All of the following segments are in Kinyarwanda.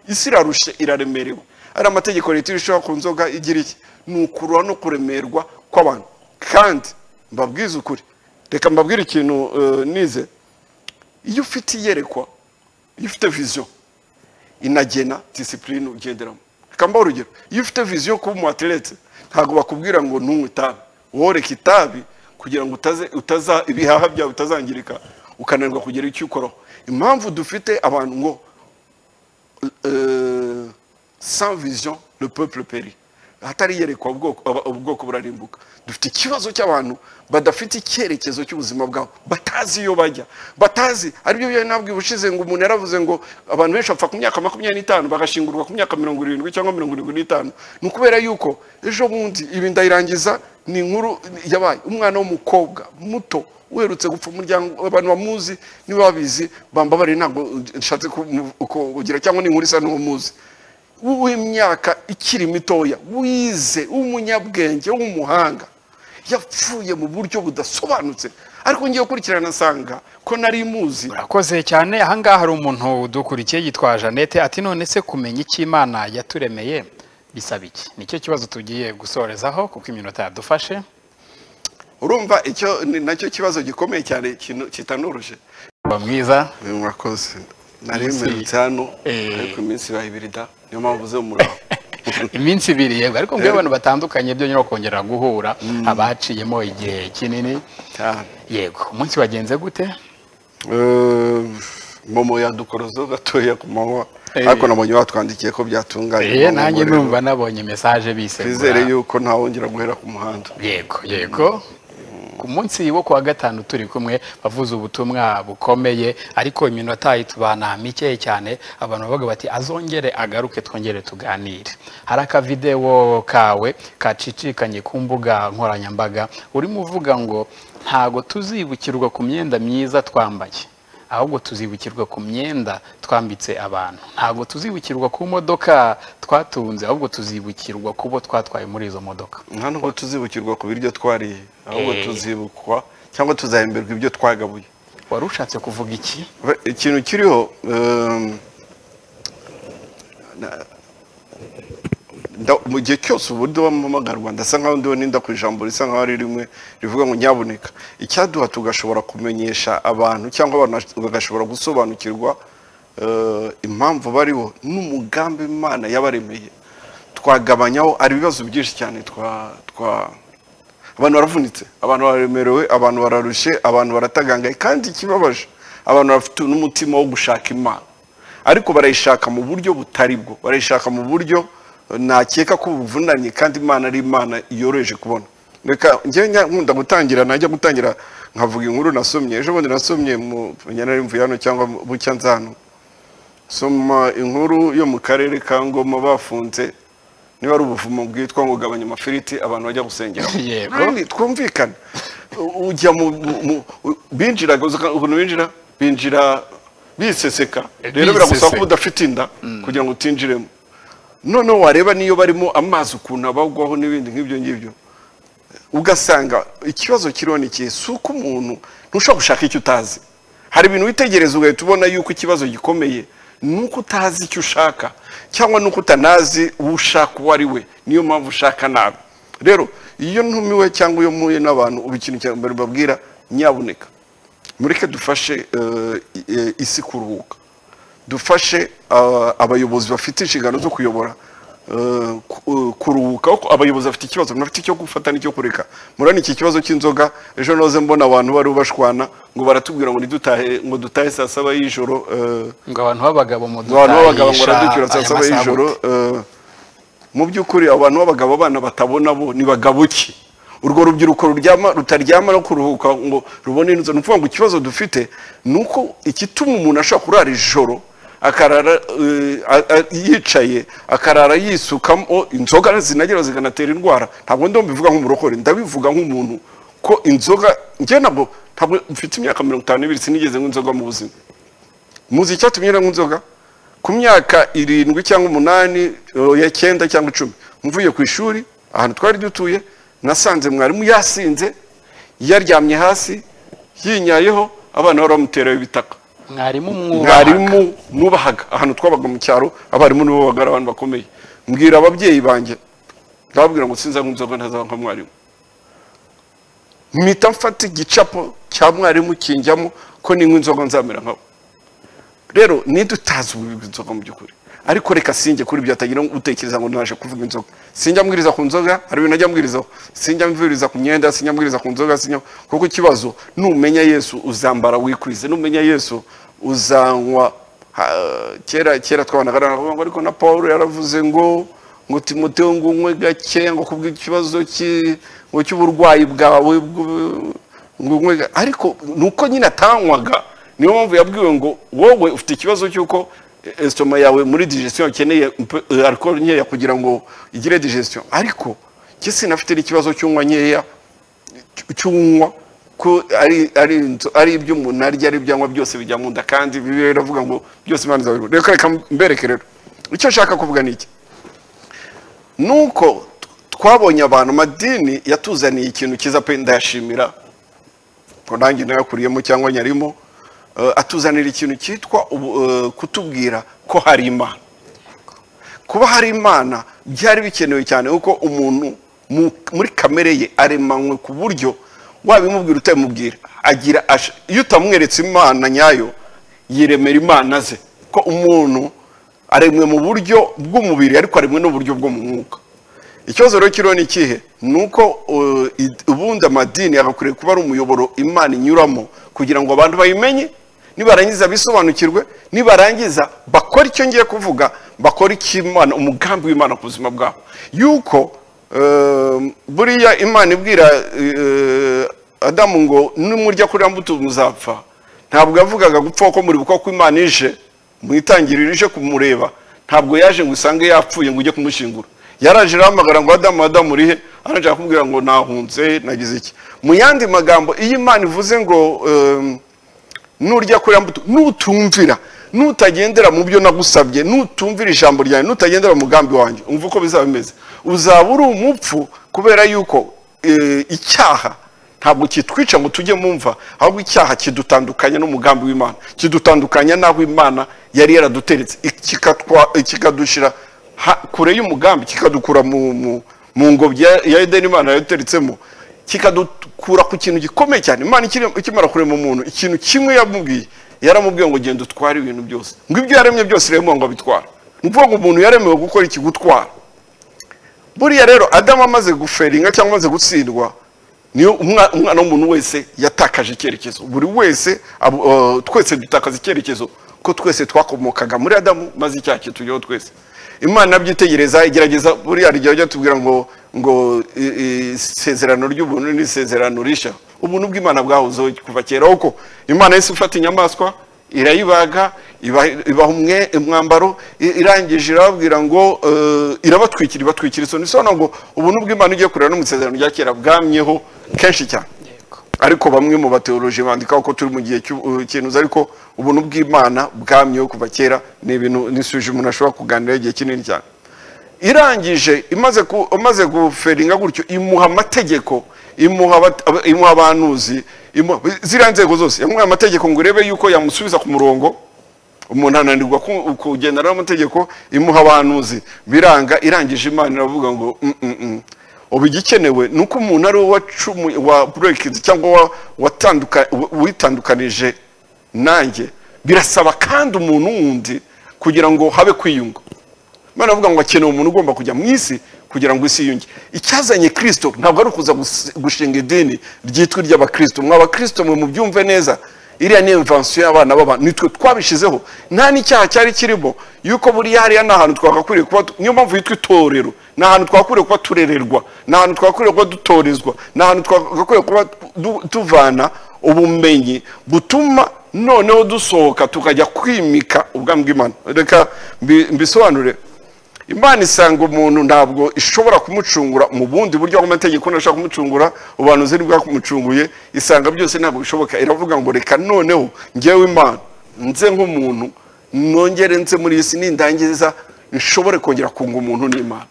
isi irarushye iraremerewe ari amategeko leta irushaho ku nzoga igira iki ni ukurura no kuremerwa kw'abantu kandi mbabwize ukuri reka mbabwire ikintu eh, nize iyo ufite iyerekwa iyo ufite viziyo inagena disipurine ugenderamo reka mbahe urugero iyo ufite viziyo yo kuba umu ateretse ntabwo bakubwira ngo ntunywe itabi woreke itabi kugira ngo utaze utaza ibihaha byawe bitazangirika ukananirwa kugera icyo ukoraho impamvu dufite abantu ngo euh, sans vision le peuple périt hatari yerekwa ubwoko aba- ubwoko burarimbuka dufite ikibazo cy'abantu badafite icyerekezo cy'ubuzima bwabo batazi iyo bajya batazi aribyo byo nabwiye ubushize ngo umuntu yaravuze ngo abantu benshi bapfa ku myaka makumyabiri n'itanu bagashingurwa ku myaka mirongo irindwi cyangwa mirongo irindwi n'itanu ni ukubera yuko ejo bundi ibi ndayirangiza ni inkuru yabaye umwana w'umukobwa muto uherutse gupfa umuryango abantu bamuzi niba babizi bambabare ntabwo nshatse kugira cyangwa ni inkuru isa n'uwumuzi w'imyaka ikiri mitoya wize w'umunyabwenge w'umuhanga yapfuye mu buryo budasobanutse ariko ngiye gukurikirana nsanga ko nari muzi urakoze cyane ahangaha hari umuntu udukurikiye yitwa jeannette ati none se kumenya icyo imana yaturemeye bisaba iki nicyo kibazo tugiye gusorezaho kuko iminota yadufashe urumva icyo ni nacyo kibazo gikomeye cyane kino- kitanoroshye uba mwiza mwakoze nari Iminsi- iminsi hano Eh. ariko iminsi ibaye ibiri da niyo mpamvu uze umuriro iminsi ibiri yego ariko mbere abantu batandukanye byo nyine kongera guhura haba haciyemo igihe kinini cyane yego umunsi wagenze gute Eh, momo yadukorozo gatoya ku manywa Eh. ariko nabonye batwandikiye ko byatunganye Eh, Momo, nanjye rero numva nabonye mesaje bisegura twizere yuko ntawongera guhera ku muhanda yego yego ku munsi wo kuwa gatanu turi kumwe bavuze ubutumwa bukomeye ariko iminota itubana mike cyane abantu bavuga bati azongere agaruke twongere tuganire hari akavidewo kawe kacicikanye ku mbuga nkoranyambaga urimo uvuga ngo ntago tuzibukirwa ku myenda myiza twambaye ahubwo tuzibukirwa ku myenda twambitse abantu ntago tuzibukirwa ku modoka twatunze ahubwo tuzibukirwa kubo twatwaye muri izo modoka nta nubwo tuzibukirwa ku biryo twariye ahubwo Eh. tuzibukwa cyangwa tuzahemberwa ibyo twagabuye wari ushatse kuvuga iki Ba- ikintu kiriho ehm, na- nda- mu gihe cyose ubu ndabamamagarwa ndasa nkaho ndiho ninda ku ijambo risa nkaho ari rimwe rivuga ngo nyaboneka icyaduha tugashobora kumenyesha abantu cyangwa abantu bash- bagashobora gusobanukirwa eh, impamvu bariho n'umugambi imana yabaremeye twagabanyaho hari ibibazo byinshi cyane twa twa abantu baravunitse abantu bararemerewe abantu bararushye abantu baratagangaye kandi ikibabaje abantu bafite n'umutima wo gushaka imana ariko barayishaka mu buryo butari bwo barayishaka mu buryo eh, nakeka ko buvunanye kandi imana ari imana yoroheje kubona reka njyewe njya- nkunda gutangira najya gutangira nkavuga inkuru nasomye ejo bundi nasomye mu nyarimvuye hano cyangwa mu- bucya nza hano soma inkuru yo mu karere ka ngoma bafunze niba ari ubuvumo bwitwa ngo gabanya amafiriti abantu bajya gusengera Yego. twumvikane U- ujya mu mu- mu- u- binjiraga uzi uka- ukuntu binjira binjira biseseka rero biragusaba Biseseka. kuba udafite inda kugira ngo utinjiremo noneho wareba niyo barimo amazi ukuntu abagwaho n'ibindi nk'ibyo ngibyo ugasanga ikibazo kiriho ni ikihe si uko umuntu ntushobora gushaka icyo utazi hari ibintu witegereza ugahita ubona yuko ikibazo gikomeye ni uko utazi icyo ushaka cyangwa ni uko utanazi uwo ushaka uwo ari we niyo mpamvu ushaka nabi rero iyo ntumiwe cyangwa iyo mpuye n'abantu ubu ikintu cya mbere mbabwira nyaboneka mureke dufashe eh, eh, isi kuruhuka dufashe ah, abayobozi bafite inshingano zo kuyobora eh, ku- eh, kuruhuka ko abayobozi bafite ikibazo bafite icyo gufata n'icyo kureka murani iki kibazo cy'inzoga ejo noze mbona abantu bari bashwana ngo baratubwira ngo nidutahe ngo dutahe saa saba y'ijoro eh, ngo abantu b'abagabo ngo abantu b'abagabo ngo mudutahisha baraducyura saa aya saba masaha y'ijoro gute? eh, mu by'ukuri abantu b'abagabo abana batabona bo ni bagabuki urwo rubyiruko ruryama rutaryama no kuruhuka ngo rubone inzu ni ukuvuga ngo ikibazo dufite ni uko igituma umuntu ashobora kurara ijoro akarara eh, a- a- yicaye akarara yisukamo inzoga zinagera zikanatera indwara ntabwo ndo mbivuga nk'umurokore ndabivuga nk'umuntu ko inzoga njye ntabwo ntabwo mfite imyaka mirongo itanu n'ibiri sinigeze nk'inzoga mu buzima muzi icyatumye nywa inzoga ku myaka irindwi cyangwa umunani ya cyenda cyangwa icumi mvuye ku ishuri ahantu twari dutuye nasanze mwarimu yasinze yaryamye hasi yinyayeho abana bari bamuteraho ibitaka mwarimu mwubaha mwarimu nubahaga ahantu twabaga mu cyaro abarimu nibo babaga ari abantu bakomeye mbwira ababyeyi banjye ndababwira ngo sinza nk'inzoga ntazaba nka mwarimu mpita mfata igicapo cya mwarimu kinjyamo ko ninywa inzoga nzamera nkabo rero ntidutazi ububi bw'inzoga mu by'ukuri ariko reka sinjye kuri ibyo atagira utekereza ngo naje kuvuga inzoga sinjya mbwiriza ku nzoga hari ibintu ajya mbwirizaho sinjya mbwiriza ku myenda sinjya mbwiriza ku nzoga sinjya kuko ikibazo numenya yesu uzambara wikwize numenya yesu uzanywa ha- kera kera twabanaga naravuga ngo ariko na paul yaravuze ngo ngo timoteyo ngo unywe gake ngo kubw'ikibazo cy'i- ngo cy'uburwayi bwawe bw- ngumwe ariko nuko nyine atanywaga niyo mpamvu yabwiwe ngo wowe ufite ikibazo cy'uko esitoma yawe muri digestion ukeneye alcool nkeya kugira ngo igire digestion ariko njye sinafite n'ikibazo cy'unywa nkeya cy- cy'unywa ko ari ari inzo- ari ibyo umuntu arya ari ibyo anywa byose bijya mu nda kandi bibiliya iravuga ngo byose imana izabibona reka reka mbereke rero icyo nshaka kuvuga ni iki nuko t- twabonye abantu madini yatuzaniye ikintu cyiza pe ndayashimira ngo nanjye nayakuriyemo cyangwa nyarimo eh, atuzanira ikintu cyitwa ubu- eh, kutubwira ko hari imana kuba hari imana byari bikenewe cyane kuko umuntu mu- muri kamere ye aremanywe ku buryo wabimubwira utabimubwira agira ash- iyo utamweretse imana nyayo yiremera imana ze ko umuntu aremwe mu buryo bw'umubiri ariko aremwe n'uburyo bwo mu mwuka ikibazo rero kiriho ni ikihe ni uko uh, id- ubundi amadini agakwiriye kuba ari umuyoboro imana inyuramo kugira ngo abantu bayimenye nibarangiza bisobanukirwe nibarangiza bakora icyo ngiye kuvuga bakora icy'imana umugambi w'imana ku buzima bwabo yuko uh, buriya imana ibwira uh, adamu ngo nimurya kuri iriya mbuto muzapfa ntabwo yavugaga gupfa ko muri buko ko imana ije mu itangiriro ije kumureba ntabwo yaje ngo usange yapfuye ngo ujye kumushingura yaraje arahamagara ngo adamu adamu urihe araje arakubwira ngo nahunze nagize iki mu yandi magambo iyo imana ivuze ngo um, nurya kuri mbuto nutumvira nutagendera mu byo nagusabye nutumvira ijambo ryanjye nutagendera mu mugambi wanjye umva uko bizaba bimeze uzaba uri umupfu kubera yuko eh, icyaha ntabwo kitwica ngo tujye mu mva ahubwo icyaha kidutandukanya n'umugambi w'imana kidutandukanya n'aho imana yari yaraduteretse kikatwa- kikadushira ha- kure y'umugambi kikadukura mu- mu- mu ngobyi ya- ya edeni imana yaduteretsemo kikadukura ku kintu gikomeye cyane imana ikiri- ikimara kurema umuntu ikintu kimwe yamubwiye yaramubwiye ngo genda utware ibintu byose ngo ibyo yaremye byose rero ngo abitware ni ukuvuga ngo umuntu yaremewe gukora iki gutwara buriya rero adamu amaze guferinga cyangwa amaze gutsindwa niyo umwa- umwana w'umuntu wese yatakaje icyerekezo buri wese abo- eh, twese dutakaza icyerekezo ko twese twakomokaga muri adamu maze icyaha kitujyaho twese imana nabyitegereza igerageza buriya rijya rijya tubwira ngo ngo i- i- isezerano ry'ubuntu ni isezerano risha ubuntu bw'imana bwahozeho kuva kera kuko imana yose ifata inyamaswa irayibaga ibaha ibaha umwe- umwambaro i- irangije irababwira ngo eh, irabatwikira ibatwikira isoni bisobanura ngo ubuntu bw'imana ugiye kureba no mu isezerano rya kera bwamyeho kenshi cyane ariko bamwe mu bateoloji bandikaho ko turi mu gihe cy'ubukenuzi ariko ubuntu bw'imana bwamyeho kuva kera ni ibintu ni isuje umuntu ashobora kuganiraho igihe kinini cyane irangije imaze ku- amaze guferinga gutyo imuha amategeko imuha abat- ab- imuha abanuzi imuha- ziriya nzego zose yamuhaye amategeko ngo urebe yuko yamusubiza ku murongo umuntu ananirwa ku- kugendana n'amategeko imuha abanuzi biranga irangije imana iravuga ngo "Mm, mm, mm." ubu igikenewe ni uko umuntu ari we wacumu- wa burekinzi cyangwa wa- watanduka- wi- witandukanije nanjye birasaba kandi umuntu wundi kugira ngo habe kwiyunga imana avuga ngo akeneye umuntu ugomba kujya mu isi kugira ngo isi yiyunge icyazanye kirisito ntabwo ari ukuza gus- gushinga idini ryitwa iry'abakirisito mwa bakirisito mwe mubyumve neza iriya ni imvansiyo y'abana b'abantu nitwe twabishyizeho nta n'icyaha cyari kirimo yuko buriya hariya ni ahantu twakakwiriye kuba tu- niyo mpamvu yitwa itorero ni ahantu twakwiriye kuba turererwa ni ahantu twakwiriye kuba dutorezwa ni ahantu twakakwiriye kuba du- tuvana ubumenyi butuma noneho dusohoka tukajya kwimika ubwami bw'imana reka mbi- mbisobanure imana isanga umuntu ntabwo ishobora kumucungura mu bundi buryo bw'amategeko ntashobora kumucungura ubuhanuzi bwakumucunguye isanga byose ntabwo bishoboka iravuga ngo reka noneho njyewe imana nze nk'umuntu nongere nze muri iyi si nindangiza nshobore kongera kunga umuntu n'imana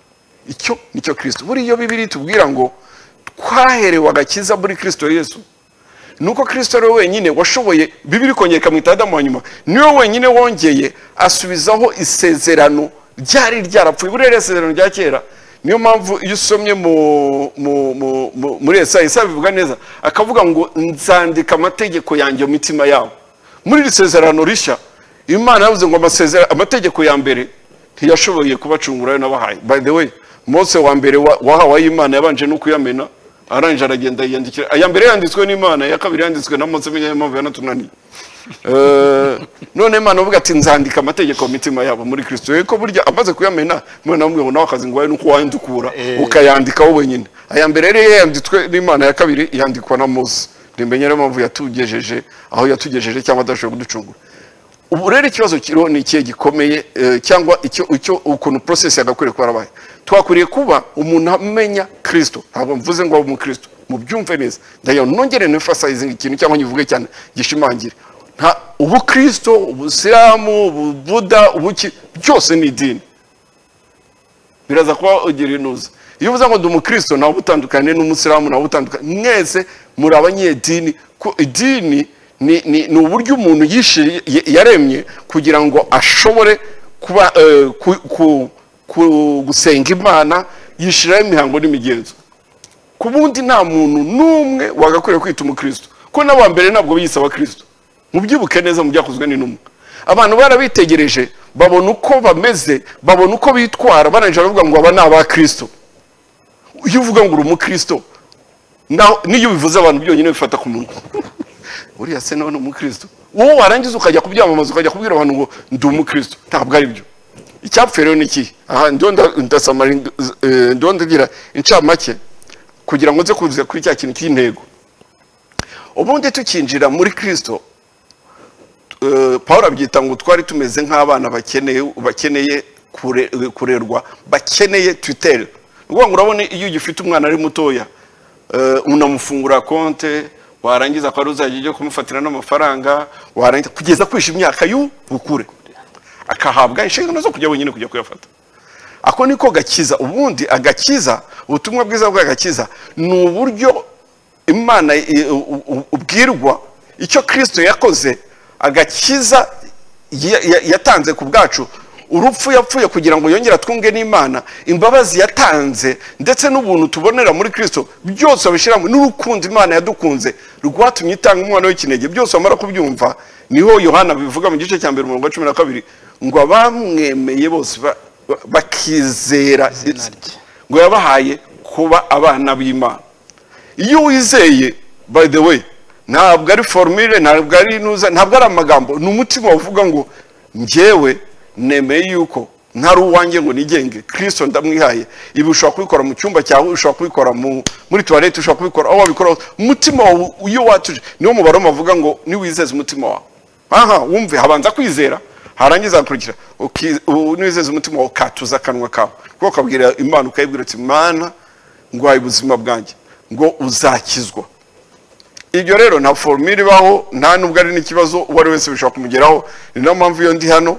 icyo nicyo kirisito buriya iyo bibiri tubwira ngo twaherewe agakiza muri kirisito yesu ni uko kirisito ari we wenyine washoboye bibiri kongera ikamwita adamu wa nyuma niwe wenyine wongeye asubizaho isezerano ryari ryarapfuye buriya ririya sezerano rya kera niyo mpamvu iyo usomye mu- mu- mu- mu- muri esayi esayi bivuga neza akavuga ngo nzandika amategeko yanjye mu mitima yabo muri iri sezerano rishya imana yavuze ngo amasezera- amategeko ya mbere ntiyashoboye kubacungura ayo nabahaye by the way mose wa mbere wa- wahawe ay'imana yabanje no kuyamena arangije aragenda yiyandikira aya mbere yanditswe n'imana iya kabiri yanditswe na mose menya impamvu yanatunaniye Eh, none imana uvuga ati nzandika amategeko mu mitima yabo muri kirisito yego burya amaze kuyamena imana yamubwiye ngo nawe akazi ngo wawe nuko wayandukura ukayandikaho wenyine aya mbere rero yanditswe n'imana ya kabiri yandikwa na mose ntimenye rero impamvu yatugejeje aho yatugejeje cyangwa adashobora kuducungura ubu rero ikibazo kiriho ni ikihe gikomeye eh, cyangwa icyo icyo ukuntu process yagakwiriye kuba yarabaye twakwiriye kuba umuntu amenya kirisito ntabwo mvuze ngo abe umukristo mubyumve neza ndayo nongere nifasayizing ikintu cyangwa nyivuge cyane gishimangire nta ubukristo ubusilamu ububuda ubuki byose ni idini biraza kuba ugira inuza iyo uvuze ngo ndi umukristo nawe ubutandukanye n'umusilamu nawe ubutandukanye mwese muri abanyedini ko idini ni, ni, ni uburyo umuntu yishiri- y- yaremye kugira ngo ashobore kuba eh, ku, ku, ku, gusenga imana yishiraho imihango n'imigenzo ku bundi nta muntu n'umwe wagakwiriye kwita umukristo ko n'aba mbere ntabwo biyise abakristo mubyibuke neza mu byakozwe n'intumwa abantu barabitegereje babona uko bameze babona uko bitwara barangije baravuga ngo aba ni abakristo iyo uvuga ngo uri umukristo naho- n'iyo ubivuze abantu byonyine bifata ku munwa uriya se nawe ni umukristo wowe warangiza ukajya kubyamamaza ukajya kubwira abantu ngo ndi umukristo ntabwo ari byo icyapfuye rero ni ikihe aha ndiho nda- ndasamara eh, ndiho ndagira incamake kugira ngo nze kuzuza kuri cya kintu cy'intego ubundi tukinjira muri kirisito eh, paul abyita ngo twari tumeze nk'abana bakeneye bakeneye kure- kurerwa bakeneye tuteri ni ukuvuga ngo urabona iyo ugifite umwana ari mutoya eh, unamufungura konte warangiza akaba ari uzajya ujya kumufatira n'amafaranga warangiza kugeza kwisha imyaka y'ubukure akahabwa inshingano zo kujya wenyine kujya kuyafata ako niko gakiza ubundi agakiza ubutumwa bwiza bw'agakiza ni uburyo imana i- u- u- ubwirwa icyo kirisito yakoze agakiza ya- ya- yatanze ku bwacu urupfu yapfuye kugira ngo yongere atwunge n'imana imbabazi yatanze ndetse n'ubuntu tubonera muri kirisito byose abishyiramo n'urukundo imana yadukunze rwatumye itanga umwana w'ikinege byose wamara kubyumva niho yohana bivuga mu gice cya mbere umurongo wa cumi na kabiri ngo abamwemeye bose ba- ba- bakizera Izina rye. ngo yabahaye kuba abana b'imana iyo wizeye by the way ntabwo ari formule ntabwo ari inuza ntabwo ari amagambo ni umutima uvuga ngo njyewe nemeye yuko ntari uwanjye ngo nigenge kirisito ndamwihaye ibi ushobora kubikora mu cyumba cyawe ushobora kubikora mu- muri tuwarete ushobora kubikora aho wabikora hose umutima wawe iyo watuje niwo mubare bavuga ngo niwizeze umutima wawe aha wumve habanza kwizera harangiza hakurikira uki- u- niwizeze umutima wawe ukatuza akanwa kawe kuko ukabwira imana ukayibwira uti mana ngwaye ubuzima bwanjye ngo uzakizwa ibyo rero nta forumire ibaho nta nubwo ari n'ikibazo uwo ari wese bishobora kumugeraho ni nayo mpamvu iyo ndi hano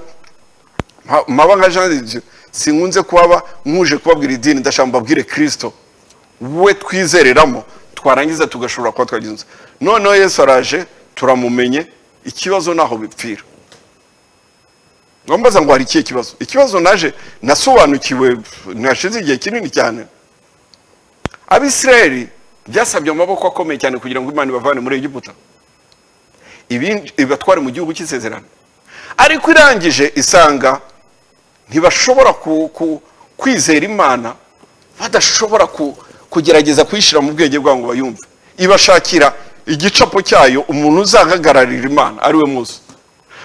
mpa- mpaba nka jean de Dieu sinkunze kuhaba nkuje kubabwira idini ndashaka mbabwire kirisito we twizereramo twarangiza tugashobora kuba twagenza noneho yesu araje turamumenye ikibazo naho bipfira ngambaza ngo hari ikihe kibazo ikibazo naje nasobanukiwe nashize igihe kinini cyane abisirayeli byasabye amaboko akomeye cyane kugira ngo imana ibavane muri egiputa ibin- ibatware mu gihugu cy'isezerano ariko irangije isanga ntibashobora ku- ku- kwizera imana badashobora ku- kugerageza kuyishyira mu bwenge bwabo ngo bayumve ibashakira igicapo cyayo umuntu uzahagararira imana ari we muzi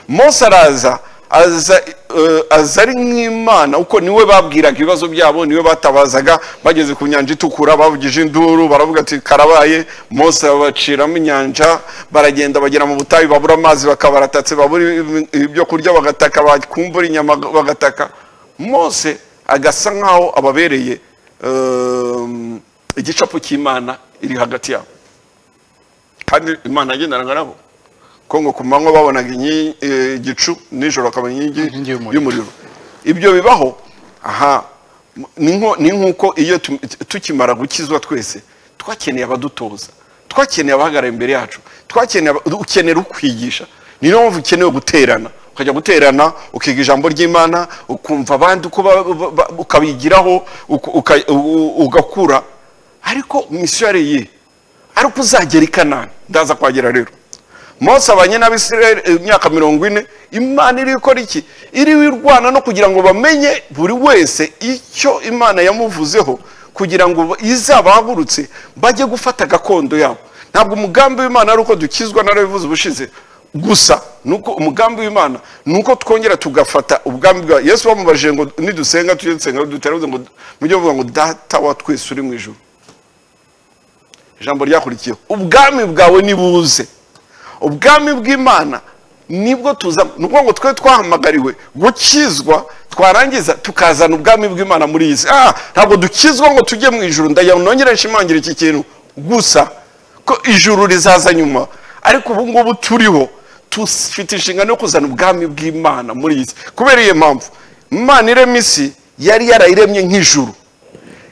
mose araza aza eh, aza ari nk'imana uko niwe babwiraga ibibazo byabo niwe batabazaga bageze ku nyanja itukura bavugije induru baravuga ati karabaye mose babaciramo inyanja baragenda bagera mu butayu babura amazi bakabaratatse babura ibyo kurya bagataka bakumbura inyama bagataka mose agasa nk'aho ababereye eh, igicapu cy'imana iri hagati yabo kandi imana yagendanaga nabo ko ngo ku manywa babonaga inyi- eh, igicu nijoro bakabona Inkingi inkingi y'umuriro. y'umuriro ibyo bibaho aha m- ni nko- ni nk'uko iyo tu- tukimara gukizwa twese twakeneye abadutoza twakeneye abahagarara imbere yacu twakeneye aba- ukenera ukwigisha ni niyo mpamvu ukeneye guterana ukajya guterana ukiga ijambo ry'imana ukumva abandi uko ba- ba- ba- ukabigiraho uku- uka- u- ugakura ariko misiyo yari iyihe ari uko uzagera i kanani ndaza kwagera rero mose abanye n'abisirayeli imyaka mirongo ine imana iri gukora iki iri wirwana no kugira ngo bamenye buri wese icyo imana yamuvuzeho kugira ngo izabahagurutse bajye gufata gakondo yabo ntabwo umugambi w'imana ari uko dukizwa narabivuze ubushize gusa nuko umugambi w'imana ni uko twongera tugafata ubwami bwa yesu bamubajije ngo nidusenga tujye dusenga dutarabuze ngo mujye muvuga ngo data wa twese uri mu ijuru ijambo ryakurikiyeho ubwami bwawe nibuze ubwami bw'imana nibwo tuza ni ukuvuga ngo twe twahamagariwe gukizwa twarangiza tukazana ubwami bw'imana muri iyi si ah ntabwo dukizwa ngo tujye mu ijuru ndajya nongere nshimangira iki kintu gusa ko ijuru rizaza nyuma ariko ubu ngubu turiho dufite inshingano yo kuzana ubwami bw'imana muri iyi si kubera iyo mpamvu imana irema isi yari yarayiremye nk'ijuru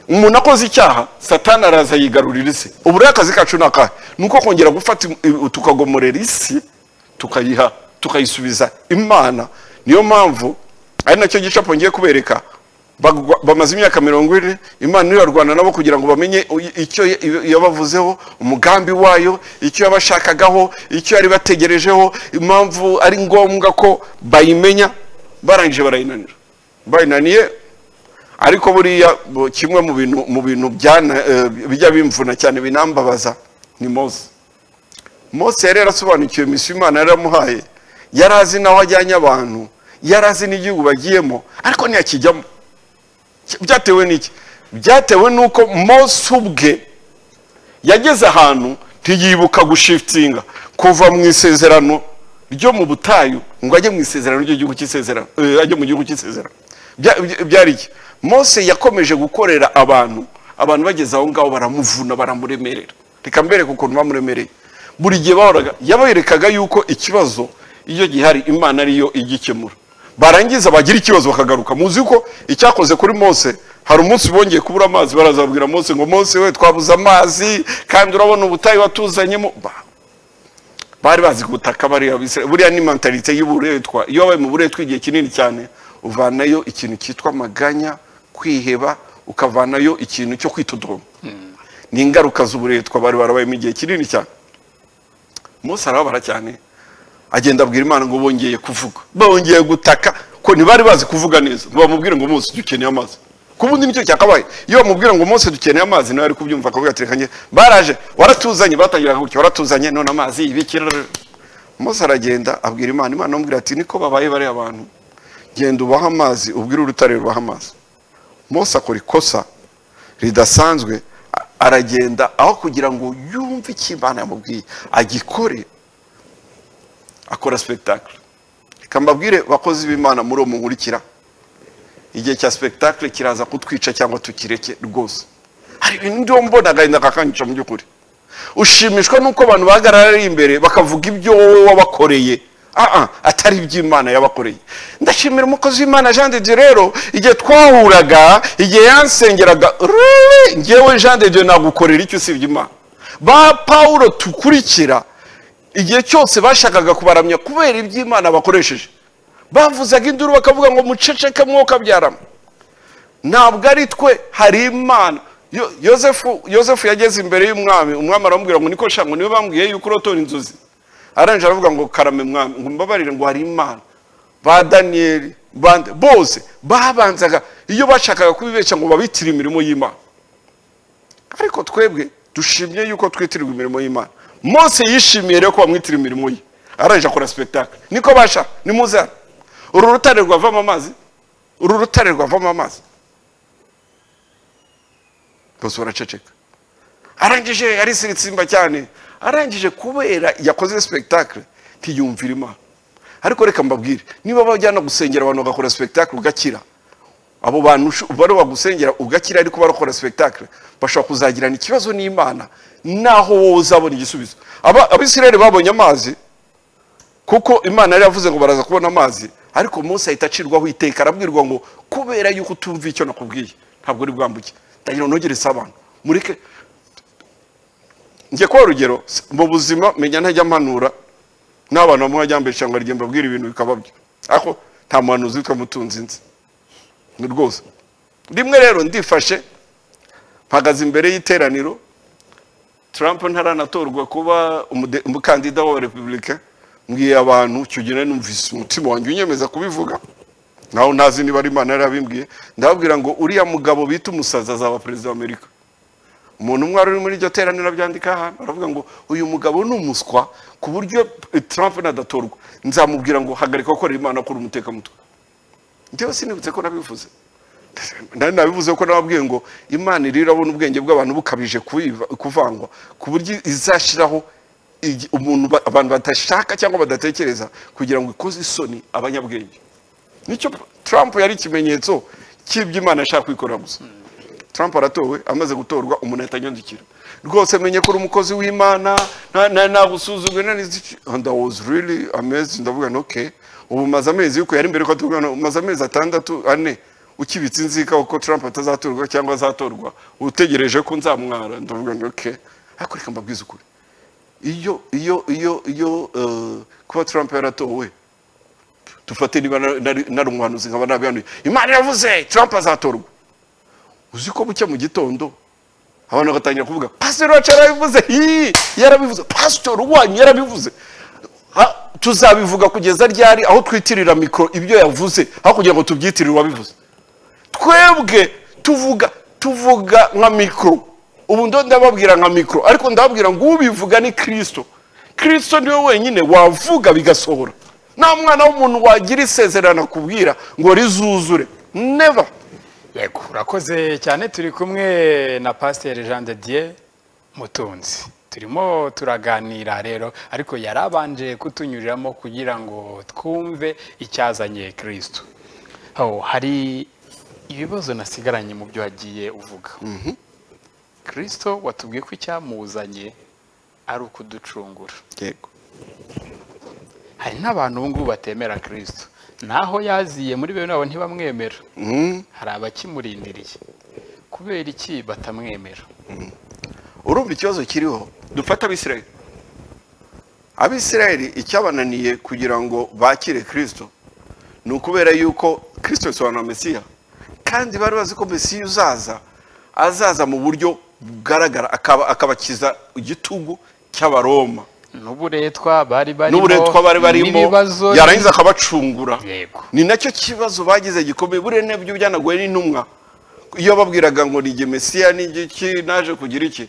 umuntu akoze icyaha satani araza yigarurira isi ubu rero akazi kacu ni akahe ni uko kongera gufata im- tukagomorera isi tukayiha tukayisubiza imana niyo mpamvu ari nacyo gicapo ngiye kubereka Bagwa- bamaze imyaka mirongo ine imana irarwana nabo kugira ngo bamenye i- icyo y- yabavuzeho umugambi wayo icyo yabashakagaho icyo yari bategerejeho impamvu ari ngombwa ko bayimenya barangije barayinanira bayinaniye ariko buriya bo- kimwe mu bintu mu bintu byana- eh, bijya bimvuna cyane binambabaza ni mose mose yari yarasobanukiwe misiyo imana yaramuhaye yari azi n'aho ajyanye abantu yari azi n'igihugu bagiyemo ariko ntiyakijyamo Ki- byatewe n'iki byatewe n'uko mose ubwe yageze ahantu ntiyibuka gushifitinga kuva mu isezerano ryo mu butayu ngo ajye mu isezerano ry'igihugu cy'isezerano eh, ajye mu gihugu cy'isezerano Bya- bya- byari iki mose yakomeje gukorera abantu abantu bageze aho ngaho baramuvuna baramuremerera reka mbereke ukuntu bamuremereye buri gihe bahoraga yaberekaga yuko ikibazo iyo gihari imana ariyo igikemura barangiza bagira ikibazo bakagaruka muzi ko icyakoze kuri mose hari umunsi bongeye kubura amazi barazabwira mose ngo mose we twabuze amazi kandi urabona ubutayu watuzanyemo Ba- bari bazi gutaka bariya Abisirayeli. buriya ni mentalite y'uburetwa iyo wabaye mu buretwa igihe kinini cyane uvanayo ikintu cyitwa amaganya kwiheba ukavanayo ikintu cyo kwitodoma ni ingaruka z'uburetwa bari barabayemo igihe kinini cyane mose arababara cyane agenda abwira imana ngo bongeye kuvuga bongeye gutaka ko ntibari bazi kuvuga neza ngo bamubwire ngo mose dukeneye amazi ku bundi nicyo cyakabaye iyo bamubwira ngo mose dukeneye amazi nawe ari kubyumva akavuga ati reka njye baraje waratuzanye batangiraga gutya waratuzanye none amazi yibikira mose aragenda abwira imana imana amubwira ati niko babaye bariya abantu genda ubahe amazi ubwire urutare rubahe amazi mose akora ikosa ridasanzwe a- aragenda aho kugira ngo yumve icyo imana yamubwiye agikore akora sipetakire reka mbabwire bakozi b'imana muri uwo munkurikira igihe cya sipetakire kiraza kutwica cyangwa tukireke rwose hari ibintu ndi mbona agahinda kakanyica mu by'ukuri ushimishwa n'uko abantu bahagarara ari imbere bakavuga ibyo wowe wabakoreye Ah, ah, atari iby'imana yabakoreye ndashimira umukozi w'imana jean de dieu rero igihe twahuraga igihe yansengeraga "Really? njyewe jean de dieu nagukorera icyo usibye imana ba pawulo tukurikira igihe cyose bashakaga kubaramya kubera iby'imana bakoresheje bavuzaga induru bakavuga ngo muceceke mwuka byarama ntabwo ari twe hari imana Yo- yosefu yosefu yageze imbere y'umwami umwami aramubwira ngo niko shango niwe bambwiye yuko urotora inzozi arangije aravuga ngo karame mwami ngo mbabarire ngo hari imana ba daniyeli bande bose babanzaga iyo bashakaga kubibeshya ngo babitire imirimo y'imana ariko twebwe dushimye yuko twitirirwa imirimo y'imana mose yishimiye rero ko bamwitira imirimo ye arangije akora sipetakire niko basha nimuze hano uru rutare rwavamo amazi uru rutare rwavamo amazi bose baraceceka arangije arisiritsimba cyane arangije kubera yakoze sipetakire ntiyumvira imana ariko reka mbabwire niba bajyana gusengera abantu bagakora sipetakire ugakira abo bantu ushu- bari bagusengera ugakira ariko barakora sipetakire bashobora kuzagirana ikibazo n'imana naho wowe uzabona igisubizo Aba- abisirayeli babonye amazi kuko imana yari yavuze ngo baraza kubona amazi ariko mose ahita acirwaho iteka arabwirwa ngo kubera yuko utumva icyo nakubwiye ntabwo uri bwambuke ndagira ngo nogere isabana mureke njye kuba urugero s- mu buzima menya ntajya mpanura n'abantu bamwe bajya mbere cyangwa rigenda mbabwira ibintu bikaba byo ariko nta muhanuzi witwa mutunzi nzi ni rwose rimwe rero ndifashe mpagaze imbere y'iteraniro Trump ntaranatorwa kuba umude- umukandida wa repubulika mbwiye abantu icyo gihe nari numvise umutima wanjye unyemeza kubivuga naho ntazi niba ari imana yarabimbwiye ndababwira ngo uriya mugabo bita umusazi azaba perezida wa amerika umuntu umwe wari uri muri iryo teraniro abyandika ahantu aravuga ngo uyu mugabo ni umuswa ku buryo eh, Trump nadatorwa nzamubwira ngo hagarika gukorera imana akora umutekamutwe njyewe sinibutse ko nabivuze nari nabivuze ko nababwiye ngo imana iri irabona ubwenge bw'abantu bukabije kuyiva- kuvangwa ku buryo izashyiraho igi- umuntu ba- abantu badashaka cyangwa badatekereza kugira ngo ikoze isoni abanyabwenge nicyo Trump yari ikimenyetso cy'ibyo imana ishaka kwikorera gusa Trump aratowe amaze gutorwa umuntu ahita anyandikira rwose menye ko uri umukozi w'imana nta- nta- nagusuzugwe nta n'iziki." and I was really amazed ndavuga nti okay ubu maze amezi yuko yari mbere ko atubwira maze amezi atandatu ane ukibitse inzika uko Trump atazatorwa cyangwa azatorwa utegereje ko nzamwara ndavuga nti okay ariko reka mbabwize ukuri iyo iyo iyo iyo eh, kuba Trump yaratowe dufate niba nari- nari nari umuhanuzi nkaba nabihanuye imana yavuze Trump azatorwa uzi ko bucya mu gitondo abantu bagatangira kuvuga pasiteri wacu yarabivuze hi yarabivuze pasiteri wanyu yarabivuze Ha, tuzabivuga kugeza ryari aho twitirira mikoro ibyo yavuze aho kugira ngo tubyitirire uwabivuze twebwe tuvuga tuvuga nka mikoro ubu ndo ndababwira nka mikoro ariko ndababwira ngo ubivuga ni kirisito kirisito niwe wenyine wavuga bigasohora nta mwana w'umuntu wagira isezerano akubwira ngo rizuzure neva yego urakoze cyane turi kumwe na pasiteri jean de dieu mutunzi turimo turaganira rero ariko yarabanje kutunyuriramo kugira ngo twumve icyazanye kirisitu aho hari ibibazo nasigaranye mu byo wagiye uvuga kirisito watubwiye ko icyamuzanye ari ukuducungura yego hari n'abantu ubu ngubu batemera kirisito naho yaziye muri bene wabo ntibamwemera hari abakimurindiriye kubera iki batamwemera urumva ikibazo kiriho dufata abisirayeli abisirayeli icyabananiye kugira ngo bakire kirisito ni ukubera yuko kirisito bisobanura mesiya kandi bari bazi ko mesiya uzaza azaza mu buryo bugaragara akaba akabakiza igitugu cy'abaroma n'uburetwa bari barimo n'uburetwa bari barimo n'ibibazo yarangiza akabacungura yego ni nacyo kibazo bagize gikomeye buriya nabyo byanagoye n'intumwa iyo babwiraga ngo nige mesiya n'igiki naje kugira iki